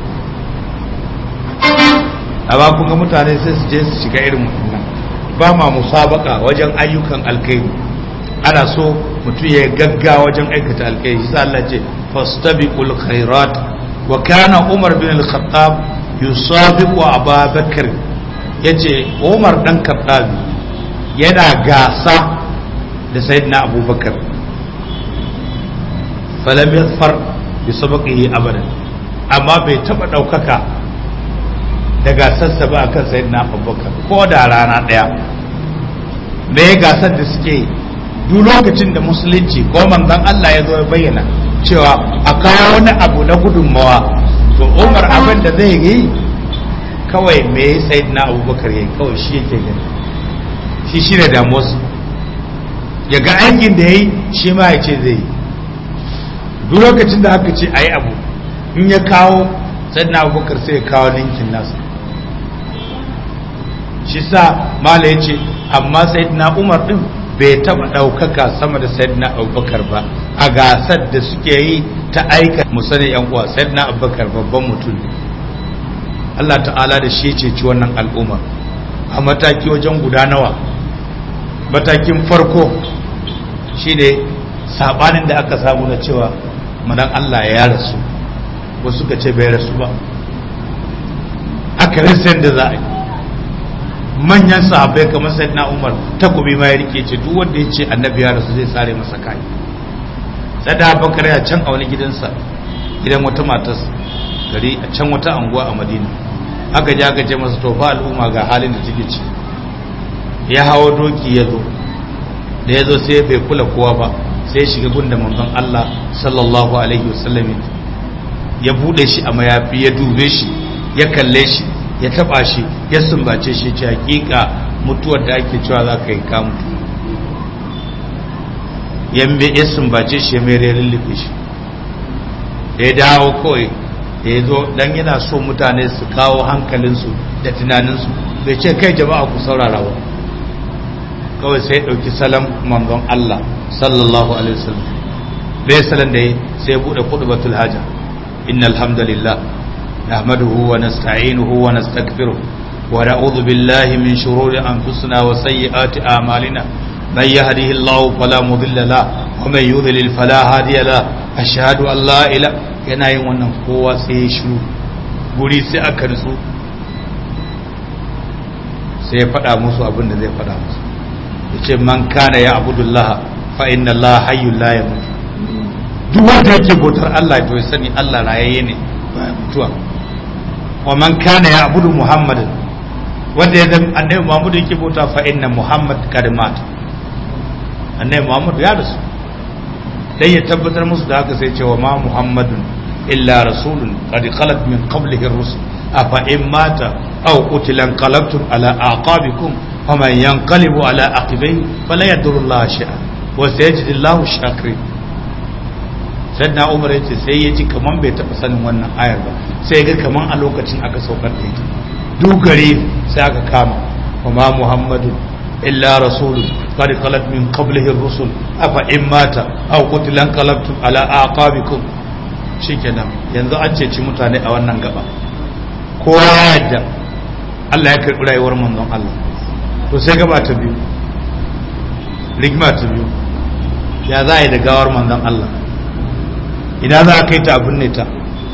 amma kun ga mutane sai su je su shiga irin wannan ba ma musabaka wajen ayyukan alkhairi ana so mutum ya gagga wajen aikata alkhairi sai Allah ce fastabiqul khairat wa kana Umar bin al-Khattab yusabiqu Abu Bakr yace Umar dan Khattab yana gasa da Sayyidina Abu Bakar falam yadfar bi sabaqihi abadan amma bai taba daukaka da gasarsa ba akan Sayyidina Abu Bakar ko da rana daya me gasar da suke duk lokacin da musulunci ko manzon Allah ya zo ya bayyana cewa a kawo wani abu na gudunmawa to umar abin da zai yi kawai me sai na abubakar ya kawai shi yake gani shi shi da damuwarsu ya ga aikin da ya yi shi ma ya ce zai yi duk lokacin da aka ce a yi abu in ya kawo sai na abubakar sai ya kawo ninkin nasa shi sa mala ya ce amma sai na umar din bai taba ɗaukaka sama da sayyidina abubakar ba a gasar da suke yi ta aika musani yan uwa sayyidina abubakar babban mutum ne Allah ta'ala da shi ce ci wannan al'umma a mataki wajen guda nawa matakin farko shine sabanin da aka samu na cewa madan Allah ya rasu wasu ka ce bai rasu ba aka rasa da za a yi manyan sahabbai kamar sayyidina Umar takobi ma ya rike ce duk wanda ya ce annabi ya rasu zai sare masa kai sada bakar ya can a wani gidansa gidan wata matas gari a can wata anguwa a Madina aka ji aka ce masa to fa al'umma ga halin da take ci ya hawo doki ya zo da ya zo sai bai kula kowa ba sai shiga gunda manzon Allah sallallahu alaihi wasallam ya bude shi a mayafi ya dube shi ya kalle shi ya taba shi ya sumbace shi ce hakika mutuwar da ake cewa za ka yi ka mutu yambe ya sumbace shi ya mai rerin lufe shi da ya dawo kawai da ya zo don yana so mutane su kawo hankalinsu da tunaninsu bai ce kai jama'a ku saurara ba kawai sai ya ɗauki salam manzon Allah sallallahu alaihi wasallam bai salan da ya sai ya buɗe kuɗu batul haja innal hamdalillah نحمده ونستعينه ونستغفره ونعوذ بالله من شرور أنفسنا وسيئات أعمالنا من يهده الله فلا مضل له ومن يضلل فلا هادي له أشهد أن لا إله yana yin wannan kowa sai ya shiru guri sai aka nutsu sai ya faɗa musu abin da zai faɗa musu ya ce man kana ya abudullah fa inna Allah hayyul la yamut duk wanda yake bautar Allah to ya sani Allah rayayye ne ba mutuwa wa man kana ya abudu muhammadin wanda ya zama annabi muhammadu yake bauta fa inna muhammad kad mat annabi muhammadu ya rasu dai ya tabbatar musu da haka sai ce wa ma muhammadun illa rasulun qad khalat min qablihi ar-rusul afa in mata aw qutila qalabtum ala aqabikum wa man yanqalibu ala aqibai fala yadurru Allah shay'a wa sayajidu Allahu shakirin sannan umar yace sai ya ji kaman bai taɓa sanin wannan ayar ba sai ga kaman a lokacin aka saukar da ita dugare sai aka kama wa ma muhammadu illa rasulun qad khalat min qablihi ar-rusul afa in mata aw qutila qalabtum ala aqabikum shikenan yanzu an ceci mutane a wannan gaba kowa ya yadda Allah ya karɓi rayuwar manzon Allah to sai gaba ta biyu rigma ta biyu ya za a yi da gawar manzon Allah ina za a kai ta abin ne ta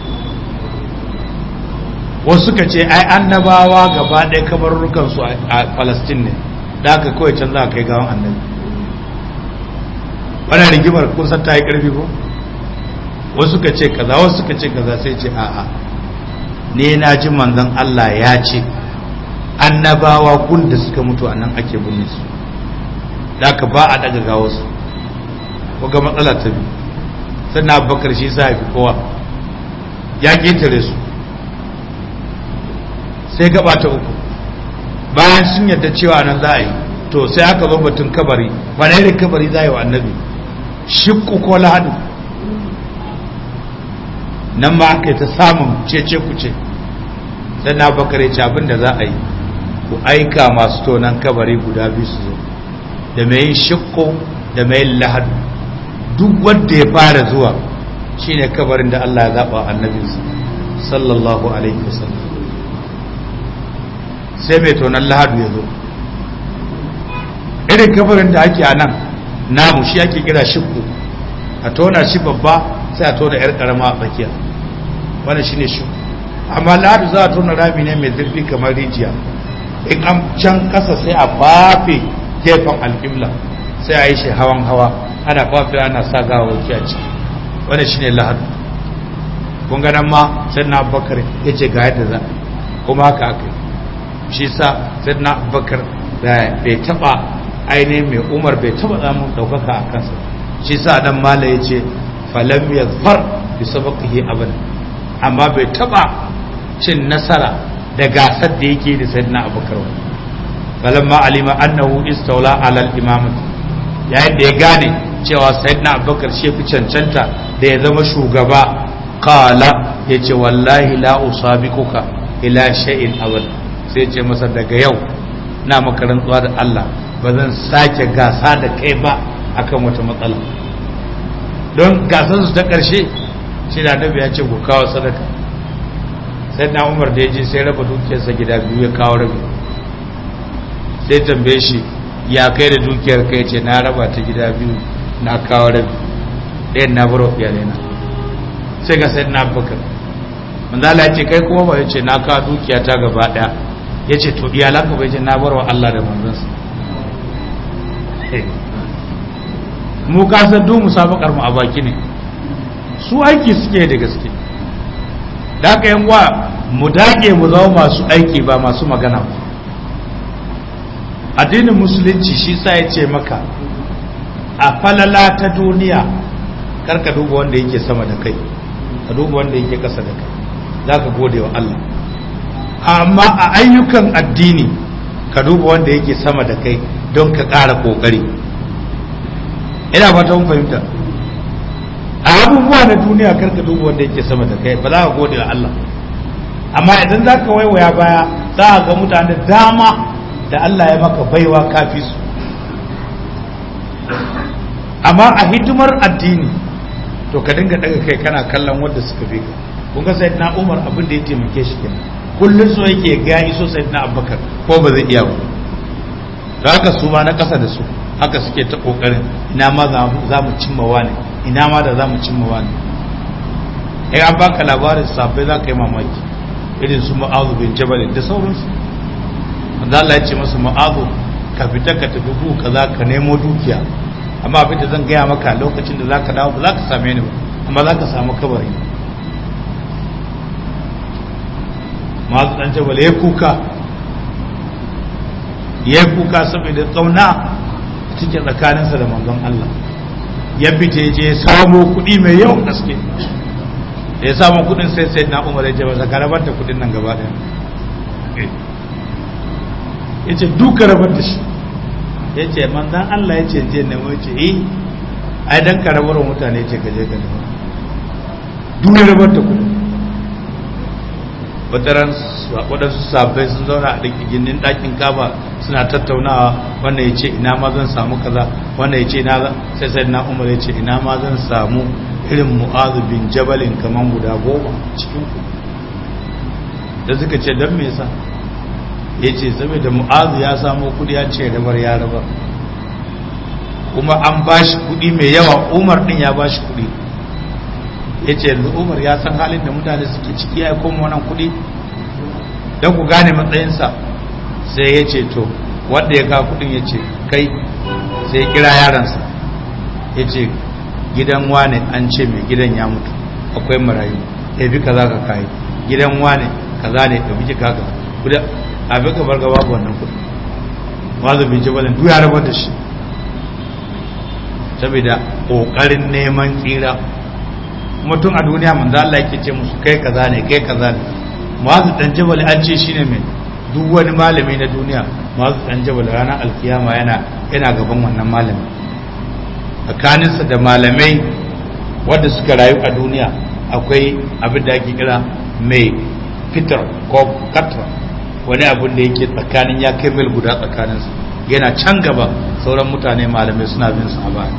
wasu suka ce ai annabawa gaba ɗaya kabarurrukansu a palestine ne da aka kawai can za a kai gawan annabi wannan rigimar kun san ta yi ƙarfi ko wasu ka ce kaza wasu ka ce kaza sai ce a'a ne na ji manzon Allah ya ce annabawa gun da suka mutu a nan ake binne su da ka ba a daga gawo su ga matsala ta biyu sannan abubakar shi sa fi kowa ya ƙetare su sai gaba ta uku bayan sun yadda cewa nan za a yi to sai aka zo batun kabari wani irin kabari za a yi wa annabi shikku ko lahadu nan ma aka yi ta samun cece kuce sai na bakare ce abin da za a yi ku aika masu tonan kabari guda biyu su zo da mai yin shikko da mai yin lahadu duk wanda ya fara zuwa shine kabarin da Allah ya zaba annabinsa sallallahu alaihi wasallam sai mai tonan lahadu ya zo irin kabarin da ake a nan namu shi ake kira shikku a tona shi babba sai a tona yar karama a tsakiya wannan shine shikku amma lahadu za a tona rami ne mai zurfi kamar rijiya in an can kasa sai a fafe gefen alƙibla sai a yi shi hawan hawa ana fafe ana sa gawawaki a ciki wannan shine lahadu kun ga nan ma sai na bakar ya ce ga yadda za kuma haka aka yi shi sa sai na bakar da bai taba ainihin mai umar bai taba samun daukaka a kansa shi sa dan mala ya ce falam ya zafar bi sabaqihi abada amma bai taba cin nasara da gasar da yake da sayyidina abubakar ba falamma alima annahu istawla ala al-imam yayin da ya gane cewa sayyidina abubakar shi fi cancanta da ya zama shugaba qala yace wallahi la usabiquka ila shay'in abada sai ce masa daga yau na maka rantsuwa da Allah ba zan sake gasa da kai ba akan wata matsala don gasar su ta ƙarshe shi da annabi ya ce ku kawo sadaka sai na umar da ya je sai raba dukiyarsa gida biyu ya kawo rabi sai tambaye shi ya kai da dukiyar kai ce na raba ta gida biyu na kawo rabi ɗayan na baro iyalai na sai ga sai na bakar manzala ya ce kai kuma ba ya ce na kawo dukiya ta gaba ɗaya ya ce to iyalanka bai ce na bar wa Allah da manzansa mu kasar duk musabakar mu a baki ne su aiki suke da gaske da aka yan wa mu dage mu zama masu aiki ba masu magana ba addinin musulunci shi sa ya ce maka a falala ta duniya karka duba wanda yake sama da kai ka duba wanda yake kasa da kai za ka gode wa Allah amma a ayyukan addini ka duba wanda yake sama da kai don ka ƙara ƙoƙari ina fata mun fahimta a abubuwa na duniya kar ka duba wanda yake sama da kai ba za ka gode wa Allah amma idan za ka waiwaya baya za a ga mutane dama da Allah ya maka baiwa kafi su amma a hidimar addini to ka dinga daga kai kana kallon wanda suka fi ka kun ga sayyidina Umar abin da ya taimake shi kenan kullun so yake ga iso sayyidina Abubakar ko ba zai iya ba da haka su ma na kasa da su haka suke ta kokarin ina ma za mu cimma wani ina ma da za mu cimma wani ai an baka labarin sabai za ka yi mamaki irin su ma'azu bin jabal da sauransu wanda Allah ya ce masa ma'azu ka fita ka tafi bu kaza ka nemo dukiya amma abin da zan gaya maka lokacin da zaka dawo ba za ka same ni ba amma za ka samu kabari ma'azu dan jabal ya kuka ya kuka saboda tsauna cikin tsakaninsa da manzon Allah ya fita ya je ya samo kuɗi mai yawan gaske da ya samu kuɗin sai sai na umar ya ce masa ka rabar da kuɗin nan gaba ɗaya ya ce duka rabar da shi ya ce manzan Allah ya ce je nemo ya ce eh ai dan ka rabar mutane ce ka je ka nemo duk rabar da kuɗin wataran waɗansu sabai sun zauna a gindin ɗakin kaba suna tattaunawa wannan ya ce ina ma zan samu kaza wannan ya ce ina sai sai na umar ya ce ina ma zan samu irin mu'azu bin jabalin kaman guda goma cikin ku da suka ce don me yasa ya ce saboda mu'azu ya samu kudi ya ce rabar ya rabar kuma an ba shi kudi mai yawa umar din ya ba shi kudi ya ce yanzu umar ya san halin da mutane suke ciki ya koma wannan kudi don ku gane matsayinsa sai ya ce to wanda ya kawo kudin ya ce kai sai ya kira yaransa ya ce gidan wane an ce mai gidan ya mutu akwai marayu ɗabi kaza ka kayi gidan wane kaza ne ɗabi ki kaga kuda abin ka bar gaba wannan kuɗi wazo bin jabalin duk ya rabar da shi saboda ƙoƙarin neman tsira kuma tun a duniya manzo Allah yake ce musu kai kaza ne kai kaza ne mu'azu dan jabal an ce shine mai duk wani malami na duniya mu'azu dan jabal ranar alkiyama yana yana gaban wannan malami tsakaninsa da malamai wanda suka rayu a duniya akwai abin da ake kira mai fitar ko katra wani abin da yake tsakanin ya kai mil guda tsakaninsu yana can gaba sauran mutane malamai suna bin su a baya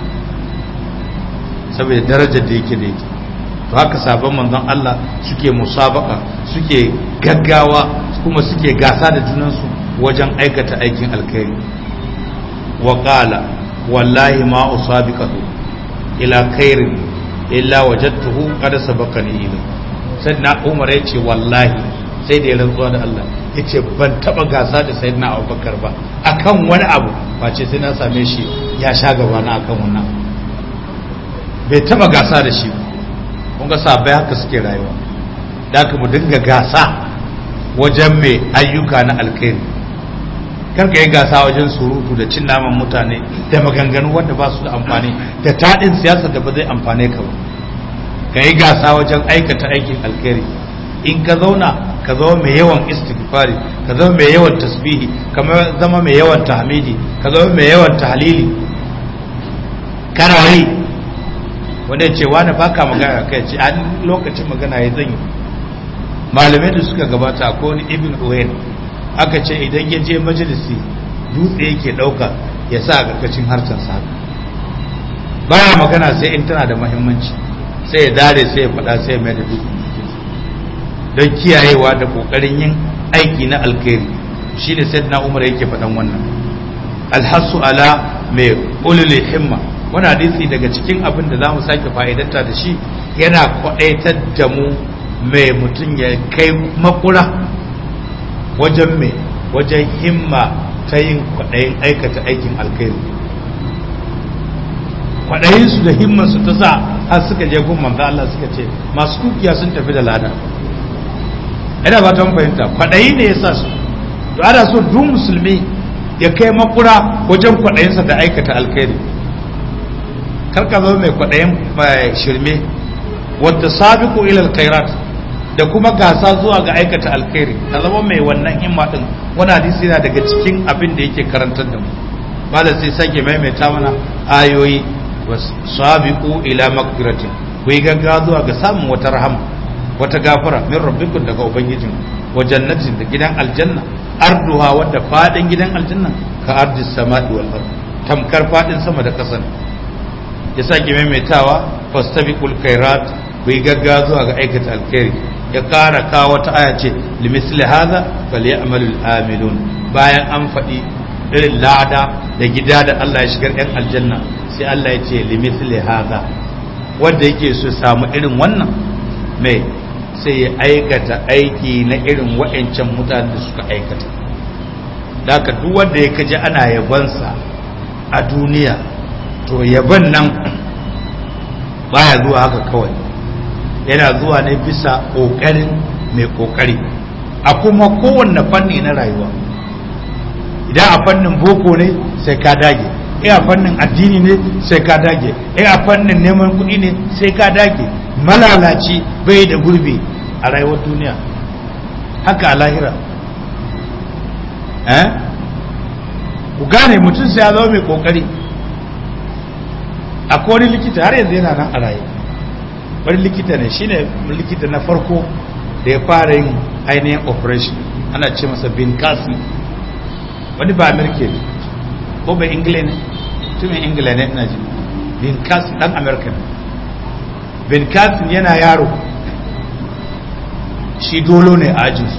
saboda darajar da yake da yake to haka sabon manzon Allah suke musabaka suke gaggawa kuma suke gasa da junansu wajen aikata aikin alkhairi wa qala wallahi ma usabiqatu ila khairin illa wajadtuhu qad sabaqani ila sayyidina Umar yace wallahi sai da ya rantsuwa da Allah yace ban taba gasa da sayyidina Abubakar ba akan wani abu face sai na same shi ya sha gaba na akan wannan bai taba gasa da shi ba kun ga sabai haka suke rayuwa da aka mu dinga gasa wajen mai ayyuka na alkhairi karka yi gasa wajen surutu da cin naman mutane da maganganu wanda ba su da amfani da taɗin siyasa da ba zai amfane ka ba ka yi gasa wajen aikata aikin alkhairi in ka zauna ka zama mai yawan istighfari ka zama mai yawan tasbihi ka zama mai yawan tahmidi ka zama mai yawan tahlili kana yi wanda ce wani baka magana kai ce an lokacin magana ya zan yi malamai da suka gabata ko wani ibn uwain aka ce idan ya je majalisi dutse yake dauka ya sa a karkashin harshen sa baya magana sai in tana da muhimmanci sai ya dare sai ya faɗa sai ya mai da dutse don kiyayewa da kokarin yin aiki na alkhairi shi ne sayyidina umar yake faɗan wannan alhassu ala mai ulul himma wani hadisi daga cikin abin da za mu sake fa'idanta da shi yana kwaɗaitar da mu mai mutum ya kai makura wajen mai wajen himma ta yin kwaɗayin aikata aikin alkhairi kwaɗayinsu da himmansu ta sa har suka je gun manzo Allah suka ce masu dukiya sun tafi da lada ina ba ta fahimta kwaɗayi ne ya sa su to ana so duk musulmi ya kai makura wajen kwaɗayinsa da aikata alkhairi karka zama mai kwaɗayin shirme wadda sabiku ilal khairat da kuma gasa zuwa ga aikata alkhairi ka zama mai wannan himma din wani hadisi yana daga cikin abin da yake karantar da mu malam sai sake maimaita mana ayoyi sabiqu ila maghfiratin ku yi gaggawa zuwa ga samun wata rahama wata gafara min rabbikum daga ubangijin wa jannatin da gidan aljanna arduha wadda fadin gidan aljanna ka ardis samai wal ard tamkar fadin sama da ƙasa ya sake maimaitawa fastabiqul khairat ku yi gaggawa zuwa ga aikata alkhairi ya ƙara kawo wata aya ce limisli hadha falyamalul amilun bayan an faɗi irin lada da gida da Allah ya shigar ɗan aljanna sai Allah ya ce limisli hadha wanda yake so samu irin wannan mai sai ya aikata aiki na irin wa'ancan mutanen da suka aikata da ka duk wanda ya kaji ana yabansa a duniya to yaban nan baya zuwa haka kawai yana zuwa ne bisa ƙoƙarin mai ƙoƙari a kuma kowanne fanni na rayuwa idan a fannin boko ne sai ka dage in a fannin addini ne sai ka dage in a fannin neman kuɗi ne sai ka dage malalaci bai da gurbi a rayuwar duniya haka a lahira eh ku gane mutum sai ya zama mai ƙoƙari akwai wani likita har yanzu yana nan a raye wani likita ne shine likita na farko da ya fara yin ainihin operation ana ce masa bin kasi wani ba amerika ne ko bai ingila ne tumin ingila ne ina ji bin kasi dan amerika ne bin kasi yana yaro shi dolo ne a ajinsu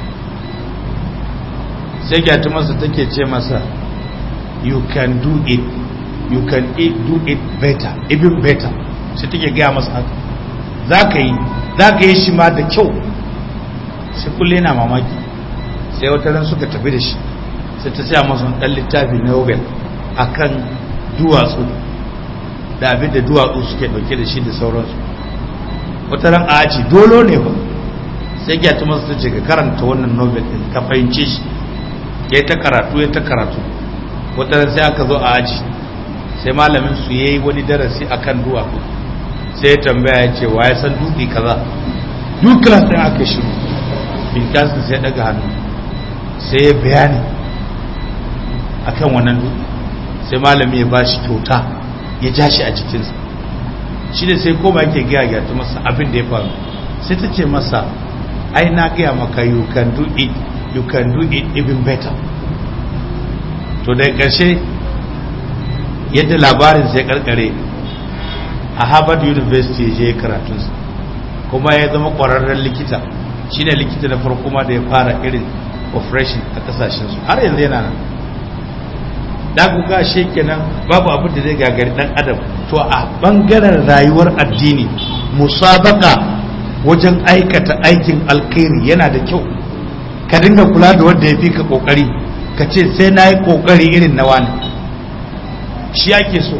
sai gyatu masa take ce masa you can do it you can do it better even better sai take gaya masa haka za ka yi za ka yi shi ma da kyau sai kulle na mamaki sai wata ran suka tafi da shi sai ta siya masu ɗan littafi na nobel a kan duwatsu da abin da duwatsu suke ɗauke da shi da sauransu wata ran a aji dolo ne ba sai ya tuma su ce ka karanta wannan novel din ka fahimce shi ya ta karatu ya ta karatu wata ran sai aka zo a aji sai malamin su yayi wani darasi akan duwatsu sai ya tambaya ya ce wa ya san dutse kaza duk class din aka shiru bin kasin sai daga hannu sai ya bayani akan wannan dutse sai malami ya bashi kyauta ya ja shi a jikinsa shi da sai koma yake gaya gyata masa abin da ya faru sai ta ce masa ai na gaya maka you can do it you can do it even better to da ƙarshe yadda labarin sai karkare a harvard university ya je karatunsa kuma ya zama ƙwararren likita shine likita na farko ma da ya fara irin operation a kasashensu har yanzu yana nan da ku ga shi kenan babu abin da zai gagari dan adam to a bangaren rayuwar addini musabaka wajen aikata aikin alkhairi yana da kyau ka dinga kula da wanda ya fi ka kokari ka ce sai na yi kokari irin na wani shi ake so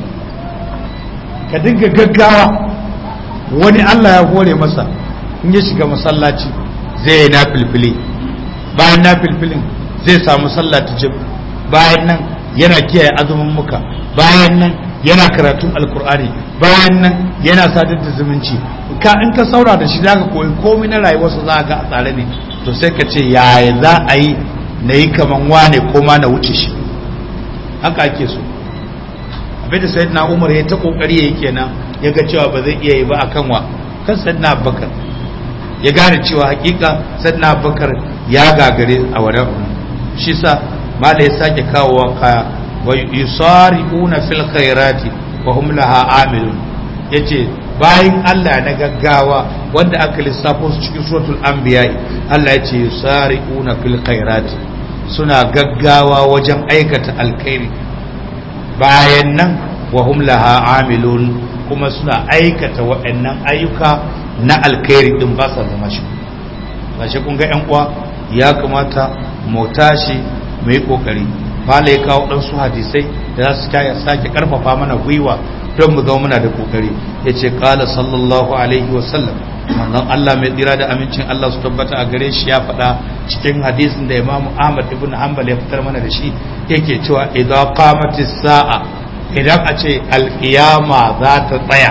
ka dinga gaggawa wani allah ya hore masa in ya shiga masallaci zai yi na filfili bayan na filfilin zai samu sallah ta bayan nan yana kiyaye azumin muka bayan nan yana karatun alkur'ani bayan nan yana sadar da zumunci ka in ka saura da shi zaka koyi komai na rayuwarsa za ga a tsare ne to sai ka ce yaya za a yi na yi kaman wane ko ma na wuce shi haka ake so abin da sayyidina umar ya ta kokari yayi kenan ya ga cewa ba zai iya yi ba akan wa kan sayyidina abubakar ya gane cewa hakika sayyidina abubakar ya gagare a wannan shi sa mala ya sake kawowa kaya wa yusari'una fil khairati wa hum laha amilun yace bayin Allah na gaggawa wanda aka lissafo su cikin suratul anbiya Allah yace yusari'una fil khairati suna gaggawa wajen aikata alkhairi bayan nan wa hum laha amilun kuma suna aikata waɗannan ayyuka na alkhairi din ba sa zama shi gashi kun ga yan uwa ya kamata mu tashi mu yi kokari fala ya kawo ɗansu hadisai da za su kaya sake karfafa mana gwiwa don mu zama muna da kokari ya ce kala sallallahu alaihi wasallam manzon Allah mai tsira da amincin Allah su tabbata a gare shi ya faɗa cikin hadisin da Imam Ahmad ibn Hanbal ya fitar mana da shi yake cewa idan qamatis sa'a idan a ce alkiyama za ta tsaya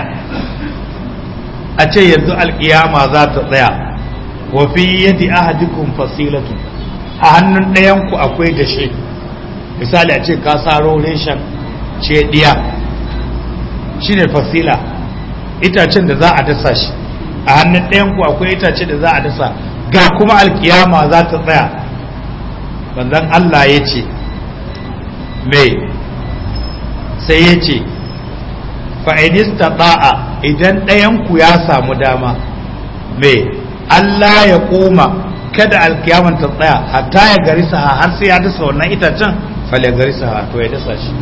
a ce yanzu alkiyama za ta tsaya wa fi yadi ahadikum fasilatu a hannun ɗayan ku akwai dashe misali a ce ka saro reshen ce diya shine fasila itacen da za a dasa shi a hannun ɗayan ku akwai itace da za a dasa ga kuma alkiyama za ta tsaya banzan Allah ya ce mai sai ya ce fa'inista ba'a idan ɗayanku ya samu dama mai Allah ya koma kada alkiyaman ta tsaya hatta ya gari saha har sai ya dasa wannan itacen fale gari saha to ya dasa shi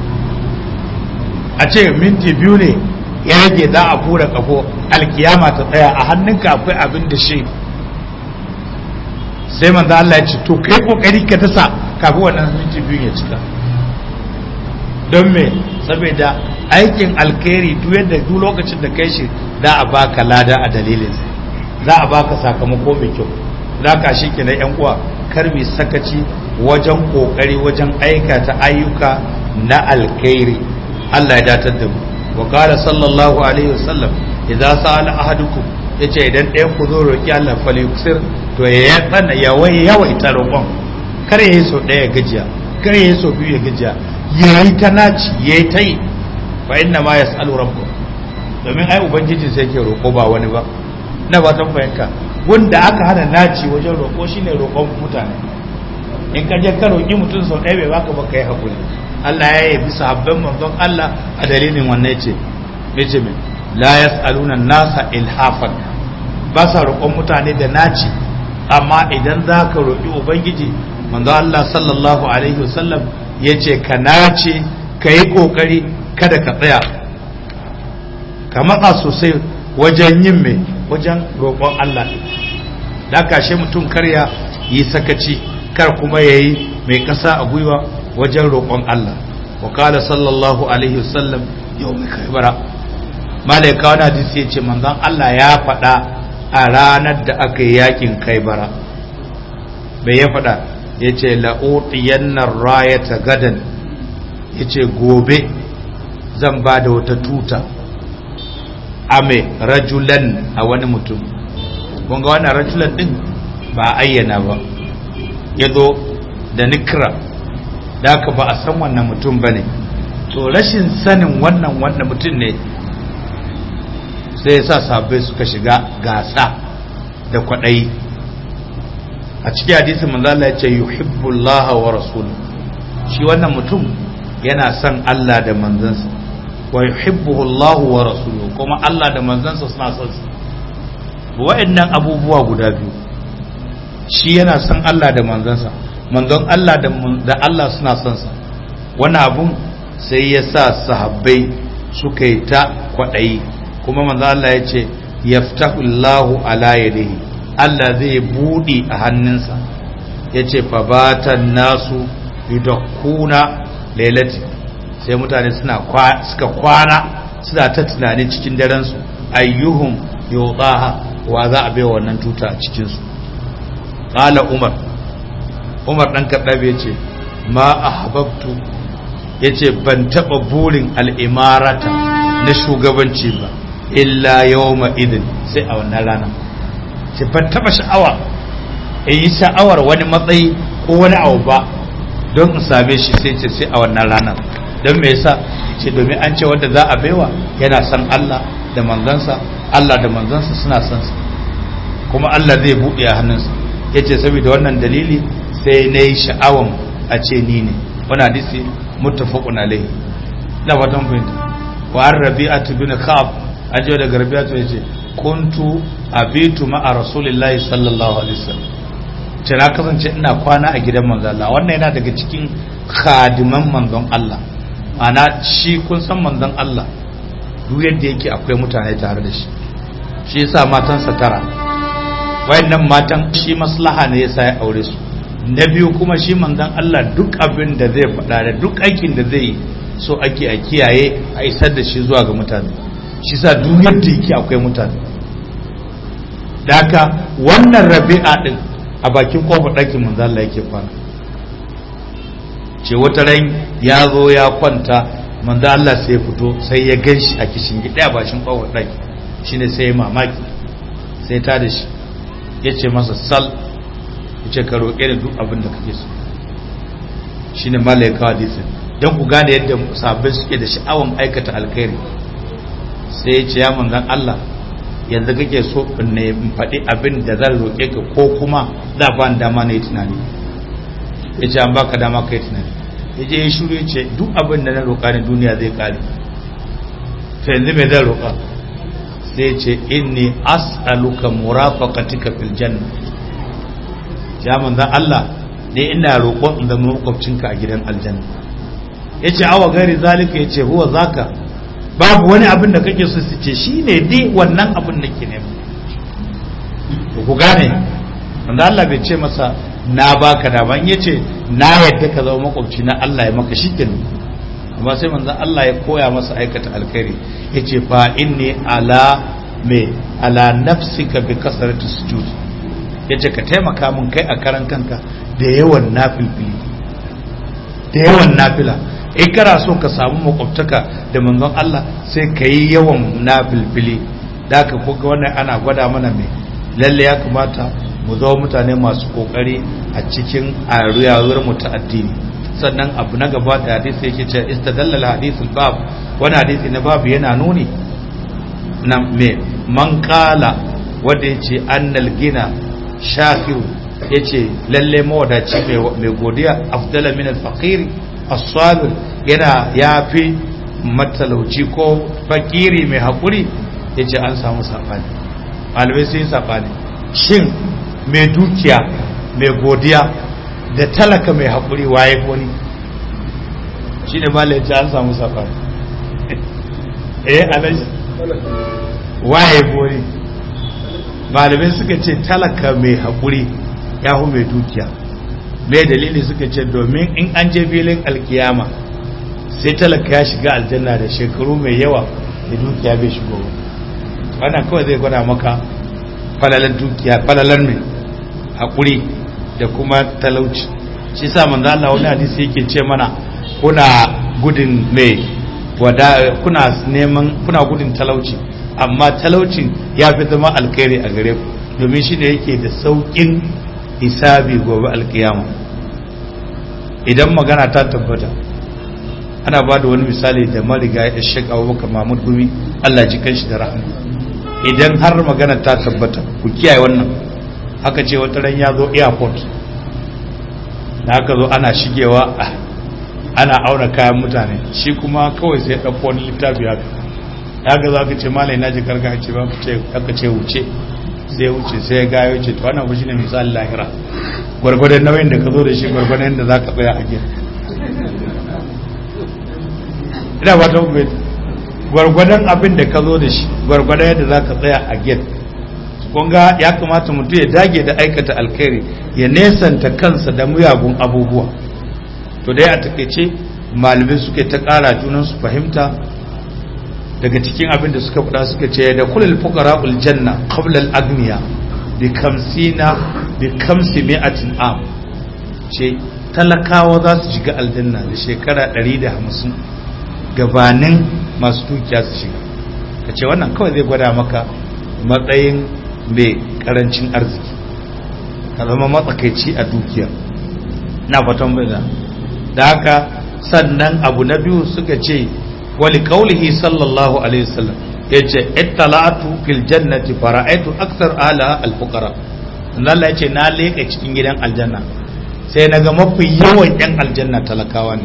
a ce minti biyu ne ya rage za a fura kafo alkiyama ta tsaya a hannunka akwai abin da shi sai manzo Allah ya ce to kai kokari ka dasa kafin wannan minti biyu ya cika don me saboda aikin alkhairi duk yadda duk lokacin da kai shi za a baka lada a dalilin za a baka sakamako mai kyau za ka shi ke na yan uwa kar mai sakaci wajen kokari wajen aikata ayyuka na alkhairi Allah ya datar da mu wa qala sallallahu alaihi wasallam idza sa'ala ahadukum yace idan ɗayan ku zo roki Allah fa yuksir to ya tsana ya wai yawaita roƙon kar ya yi so ɗaya gajiya kar ya yi so biyu ya gajiya ya yi ta naci ya yi ta yi fa inna ma yas'alu rabbuh domin ai ubangiji sai ke roƙo ba wani ba na ba tan fahimta wanda aka hana naci wajen roƙo shine roƙon mutane in ka je ka roƙi mutum sau ɗaya bai baka ba kai hakuri Allah ya yi bisa habban manzon Allah a dalilin wannan yace yace me la yas'aluna nasa ilhafan ba sa roƙon mutane da naci amma idan za ka roƙi ubangiji manzo Allah sallallahu alaihi wasallam yace ka nace ka yi ƙoƙari kada ka tsaya ka matsa sosai wajen yin mai wajen roƙon Allah ɗin da kashe mutum karya yi sakaci kar kuma ya yi mai ƙasa a gwiwa wajen roƙon Allah wa kala sallallahu alaihi wasallam yau mai kaibara malaika wani hadisi ya ce manzon Allah ya faɗa a ranar da aka yi yakin kai bara bai ya faɗa ya ce la'utiyannar rayata gadan ya ce gobe zan ba da wata tuta ame rajulan a wani mutum kunga wannan rajulan din ba ayyana ba ya zo da nikra da aka ba a san wannan mutum ba ne to rashin sanin wannan wannan mutum ne sai ya sa sabai suka shiga gasa da kwaɗayi a cikin hadisin manzala ya ce yuhibbullaha wa rasul shi wannan mutum yana son Allah da manzansa wa yuhibbuhu Allah wa rasuluhu kuma Allah da manzansa suna son sa wa'annan abubuwa guda biyu shi yana son Allah da manzansa manzon Allah da Allah suna son sa wani abun sai ya sa sahabbai suka yi ta kwaɗayi kuma manzon Allah ya ce yaftahu Allahu ala yadihi Allah zai buɗe a hannunsa ya ce fabatan nasu yudakkuna lailati sai mutane suna suka kwana suna ta tunani cikin darensu ayyuhum yudaha wa za a bai wannan tuta a cikinsu qala umar umar dan kaddabe yace ma ahbabtu yace ban taba burin al'imarata na shugabanci ba illa yawma idin sai a wannan rana sai ban taba sha'awa in yi sha'awar wani matsayi ko wani abu ba don in same shi sai ce sai a wannan ranar don me yasa ce domin an ce wanda za a baiwa yana son Allah da manzansa Allah da manzansa suna son sa kuma Allah zai buɗe a hannunsa yace saboda wannan dalili sai na yi sha'awan a ce ni ne wani hadisi muttafaqun alaihi da fatan fahimta wa an rabi'atu bin khab ajiyo daga rabi'atu yace kuntu abitu ma'a rasulillahi sallallahu alaihi wasallam ce na kasance ina kwana a gidan manzon Allah wannan yana daga cikin khadiman manzon Allah ana shi kun san manzon Allah duk yadda yake akwai mutane tare da shi shi yasa matansa tara wayannan matan shi maslaha ne yasa ya aure su na biyu kuma shi manzon Allah duk abin da zai faɗa da duk aikin da zai yi so ake a kiyaye a isar da shi zuwa ga mutane shi sa duk yadda yake akwai mutane da haka wannan rabi'a din a bakin kofar ɗakin manzon Allah yake kwana ce wata ran ya zo ya kwanta manzo Allah sai ya fito sai ya gan shi a kishin gida a bashin kofar ɗaki shine sai ya mamaki sai ta da shi ya ce masa sal ya ce ka roƙe da duk abin da kake so shine malaika hadisi don ku gane yadda sabbin suke da sha'awan aikata alkhairi sai ya ce ya manzan Allah yanzu kake so in ne in faɗi abin da zan roƙe ka ko kuma za ba ni dama na yi tunani ya ce an baka dama ka yi tunani ya je ya shuru ya ce duk abin da na roƙa ne duniya zai ƙare to yanzu mai zan roƙa sai ce inni as'aluka murafaqatika fil janna ya manzan Allah ne ina roƙon in zama makwabcinka a gidan aljanna yace awa gari zalika yace huwa zaka babu wani abin da kake so su ce shine dai wannan abin da ke nema ku gane manzan Allah bai ce masa na baka da ban yace na yadda ka zama makwabci na Allah ya maka shikenan amma sai manzan Allah ya koya masa aikata alkhairi yace fa inni ala me ala nafsika bi kasrati sujud yace ka taimaka min kai a karan kanka da yawan nafilfili da yawan nafila in kana so ka samu makwabtaka da manzon Allah sai ka yi yawan nafilfili da ka koga wannan ana gwada mana mai lalle ya kamata mu zama mutane masu kokari a cikin aruyawar mu ta addini sannan abu na gaba da hadisi yake ce istadalla hadisul bab wani hadisi na babu yana nuni na me man kala wanda yace annal gina shakiru yace lalle mawadaci mai godiya afdala min al-faqir as-sabir yana yafi matalauci ko fakiri mai hakuri yace an samu sabani malamai sai sabani shin mai dukiya mai godiya da talaka mai hakuri waye wani shine malai yace an samu sabani eh alaji waye wani malamai suka ce talaka mai haƙuri ya hu mai dukiya mai dalili suka ce domin in an je filin alkiyama sai talaka ya shiga aljanna da shekaru mai yawa da dukiya bai shigo ba wannan kawai zai gwada maka falalar dukiya falalar mai haƙuri da kuma talauci shi sa manzo Allah wani hadisi yake ce mana kuna gudun mai wada kuna neman kuna gudun talauci amma talaucin ya fi zama alkhairi a gare ku domin shi ne yake da sauƙin hisabi gobe alkiyama idan magana ta tabbata ana ba da wani misali da mariga ya shek abubakar mahmud gumi allah ji kanshi da rahama idan har magana ta tabbata ku kiyaye wannan haka ce wata ran ya zo airport da haka zo ana shigewa ana auna kayan mutane shi kuma kawai sai ɗauko wani littafi haka haka za ka ce malai na ji karka ce ba aka ce wuce sai wuce sai ya gayo ce to wannan shi ne misali lahira gwargwadon nauyin da ka zo da shi gwargwadon yadda za ka tsaya a gida ina ba ta hukumi gwargwadon abin da ka zo da shi gwargwadon yadda za ka tsaya a gida kunga ya kamata mutum ya dage da aikata alkhairi ya nesanta kansa da muyagun abubuwa to dai a takaice malamai suke ta kara junan su fahimta daga cikin abin da suka faɗa suka ce da kulul fuqara ul janna qabla al agniya bi kamsina bi kamsi mi'atin am ce talakawa za su shiga aljanna da shekara 150 gabanin masu dukiya su shiga kace wannan kawai zai gwada maka matsayin mai karancin arziki ka zama matsakaici a dukiya na fatan bai da haka sannan abu na biyu suka ce wali kaulihi sallallahu alaihi wasallam ya ce ittala'atu fil jannati fara'aitu aksar ala alfuqara Allah ya ce na leka cikin gidan aljanna sai na ga mafi yawan yan aljanna talakawa ne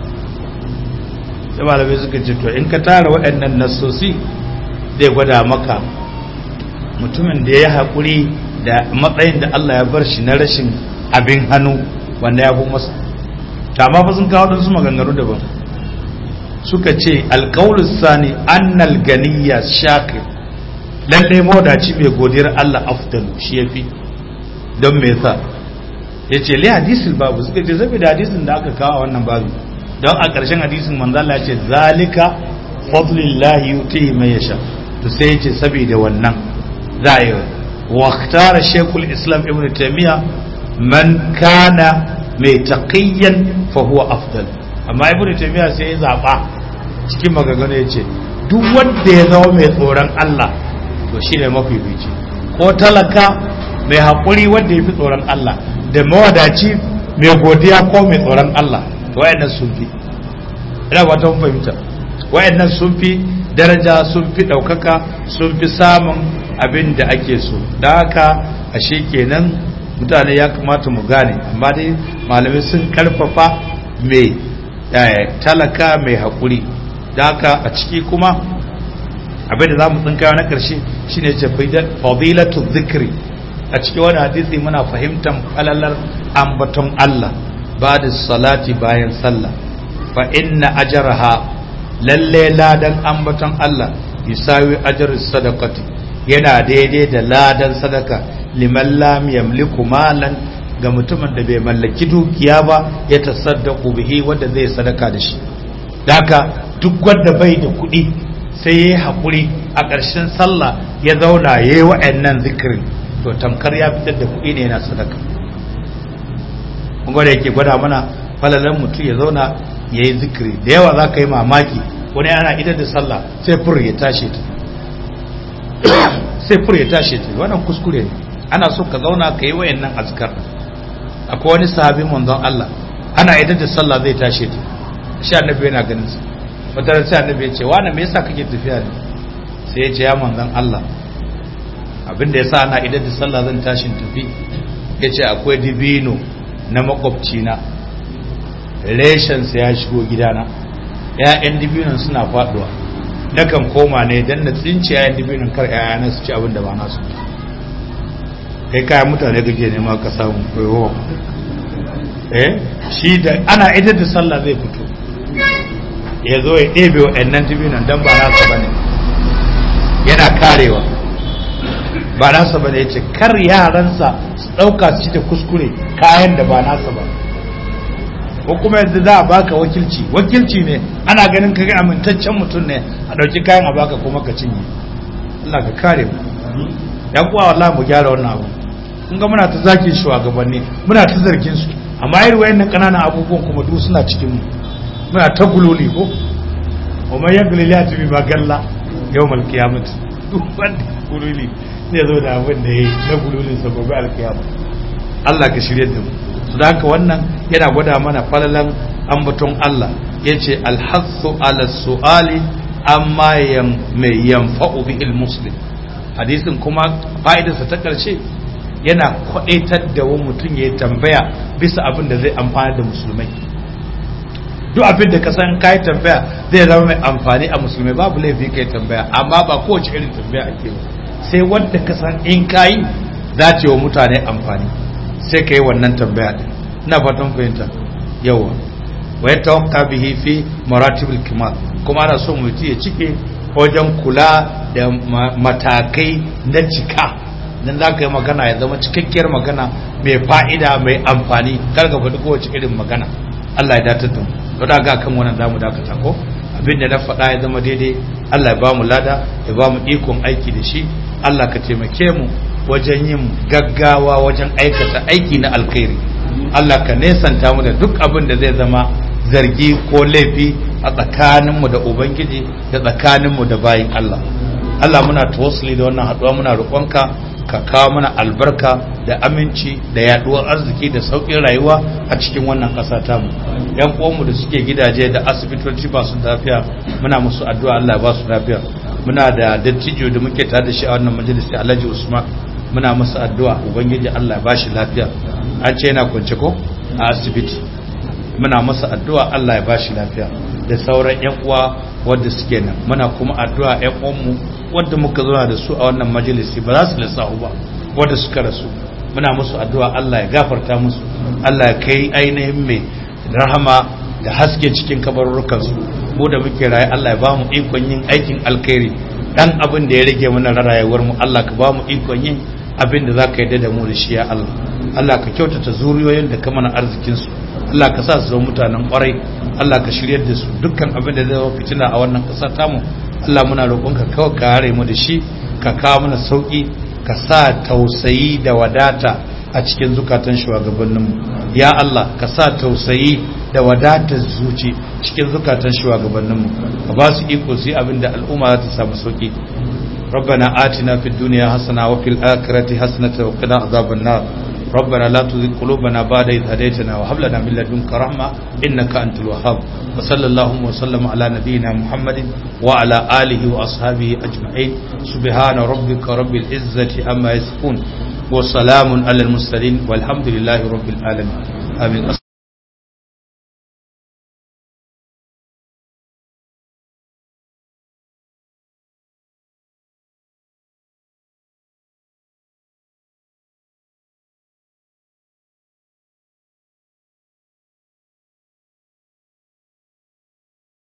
sai malamai suka ce to in ka tara waɗannan nassosi zai gwada maka mutumin da ya haƙuri da matsayin da Allah ya bar shi na rashin abin hannu wanda ya fi masa ta ma fa sun kawo ɗansu maganganu daban suka ce alƙawulus sani annal ganiya shakir lalle mawadaci mai godiyar Allah afdalu shi ya fi don me yasa ya ce li hadisul babu suka ce saboda hadisin da aka kawo a wannan babu don a ƙarshen hadisin manzo Allah ya ce zalika fadlillahi yutihi man yasha to sai ya ce saboda wannan za a yi waktara shekul islam ibn taimiyya man kana mai taƙiyyan fahuwa afdal amma ibn taimiyya sai ya zaɓa cikin magagano ya ce duk wanda ya zama mai tsoron Allah to shi ne mafifici ko talaka mai haƙuri wanda ya fi tsoron Allah da mawadaci mai godiya ko mai tsoron Allah to wayannan sun fi ina ba ta fahimta wayannan sun fi daraja sun fi ɗaukaka sun fi samun abin da ake so da haka ashe kenan mutane ya kamata mu gane amma dai malamai sun karfafa mai talaka mai haƙuri da haka a ciki kuma abin da za mu tsinkawa na ƙarshe shine ce fadilatu zikri a cikin wani hadisi muna fahimtar falalar ambaton Allah ba da salati bayan sallah fa inna ajraha lalle ladan ambaton Allah yusawi ajrus sadaqati yana daidai da ladan sadaka liman lam yamliku malan ga mutumin da bai mallaki dukiya ba ya tasaddaku bihi wanda zai sadaka da shi daka duk wanda bai da kuɗi sai yayi hakuri a ƙarshen sallah ya zauna yayi wa'annan zikirin to tamkar ya fitar da kuɗi ne yana sadaka kun gwada yake gwada mana falalan mutum ya zauna yayi zikiri da yawa za ka yi mamaki wani ana idar da sallah sai fur ya tashi ta sai fur ya tashi ta wannan kuskure ne ana so ka zauna ka yi wayannan azkar akwai wani sahabi manzon Allah ana idar da sallah zai tashi ta shi annabi yana ganin sa wata sai annabi ya ce wani me yasa kake tafiya ne sai ya ce ya manzon Allah abinda yasa ana idar da sallah zan tashin tafi ya ce akwai dibino na makwabcina reshensa ya shigo gidana ‘ya'yan dibinon suna faduwa nakan koma ne don na tsinci ‘ya'yan dibinon kar ‘ya'yana su ci abin da ba nasu kai kayan mutane kake nema ka samu koyo eh shi da ana idar da sallah zai fito ya zo ya ɗebe wa ‘yannan dibinon don ba nasa ba ne yana karewa ba nasa ba ne ya ce kar yaransa su ɗauka su ci da kuskure kayan da ba nasa ba ko kuma yanzu za a baka wakilci wakilci ne ana ganin kaga amintaccen mutum ne a ɗauki kayan a baka kuma ka cinye Allah ka kare mu ya kuwa wallahi mu gyara wannan abu kun ga muna ta zaki shugabanni muna ta zargin su amma irin wayannan kananan abubuwan kuma duk suna cikin mu muna ta gululi ko ومن يقل لا تبي ما قال يوم القيامة duk wanda gululi zai zo da abin da ya yi na gululin sa gobe alkiyama Allah ka shirye da mu su da haka wannan yana gwada mana falalan ambaton Allah ya ce alhassu ala su'ali amma mai yanfa'u bihil muslim hadisin kuma fa'idarsa ta ƙarshe yana kwaɗaitar da wani mutum ya tambaya bisa abin da zai amfana da musulmai duk abin da ka san kai tambaya zai zama mai amfani a musulmai babu laifi kai tambaya amma ba kowace irin tambaya ake ba sai wanda ka san in kayi za ta wa mutane amfani sai ka yi wannan tambaya din ina fatan fahimta yawa wa yatawakka bihi fi maratibul kimal kuma ana so mutum ya cike wajen kula da matakai na cika dan za ka yi magana ya zama cikakkiyar magana mai fa'ida mai amfani kar ka faɗi kowace irin magana Allah ya datar da mu to da ga kan wannan zamu dakata ko abin da na faɗa ya zama daidai Allah ya ba mu lada ya ba mu ikon aiki da shi Allah ka taimake mu wajen yin gaggawa wajen aikata aiki na alkhairi Allah ka nesanta mu da duk abin da zai zama zargi ko laifi a tsakaninmu da ubangiji da tsakaninmu da bayin Allah Allah muna tawassuli da wannan haɗuwa muna roƙonka ka kawo mana albarka da aminci da yaduwar arziki da sauƙin rayuwa a cikin wannan ƙasa tamu yan uwanmu da suke gidaje da asibitoci ba su lafiya muna musu addu'a Allah ya ba su lafiya muna da dattijo da muke tare da shi a wannan majalisi Alhaji Usman muna masa addu'a ubangiji Allah ya ba shi lafiya an ce yana kwance ko a asibiti muna masa addu'a Allah ya ba shi lafiya da sauran yan uwa wanda suke nan muna kuma addu'a yan uwanmu wanda muka zauna da su a wannan majalisi ba za su lissahu ba wanda suka rasu muna musu addu'a Allah ya gafarta musu Allah ya kai ainihin mai rahama da haske cikin kabarurrukan su mu da muke raye Allah ya ba mu ikon yin aikin alkhairi dan abin da ya rage mana rayuwar mu Allah ka ba mu ikon yin abin da zaka yarda da mu da shi ya Allah Allah ka kyautata zuriyoyin da ka mana arzikin su Allah ka sa su zama mutanen kwarai Allah ka shiryar da su dukkan abin da zai zama fitina a wannan ƙasa tamu Allah muna roƙonka kawai ka hare mu da shi ka kawo mana sauƙi ka sa tausayi da wadata a cikin zukatan shugabanninmu ya Allah ka sa tausayi da wadatar zuci cikin zukatan shugabanninmu ka ba su iko su yi abin da al'umma za ta samu sauƙi ربنا آتنا في الدنيا حسنة وفي الآخرة حسنة وقنا عذاب النار ربنا لا تزغ قلوبنا بعد إذ هديتنا وهب لنا من لدنك رحمة إنك أنت الوهاب وصلى اللهم وسلم على نبينا محمد وعلى آله وأصحابه أجمعين سبحان ربك رب العزة عما يصفون وسلام على المرسلين والحمد لله رب العالمين آمين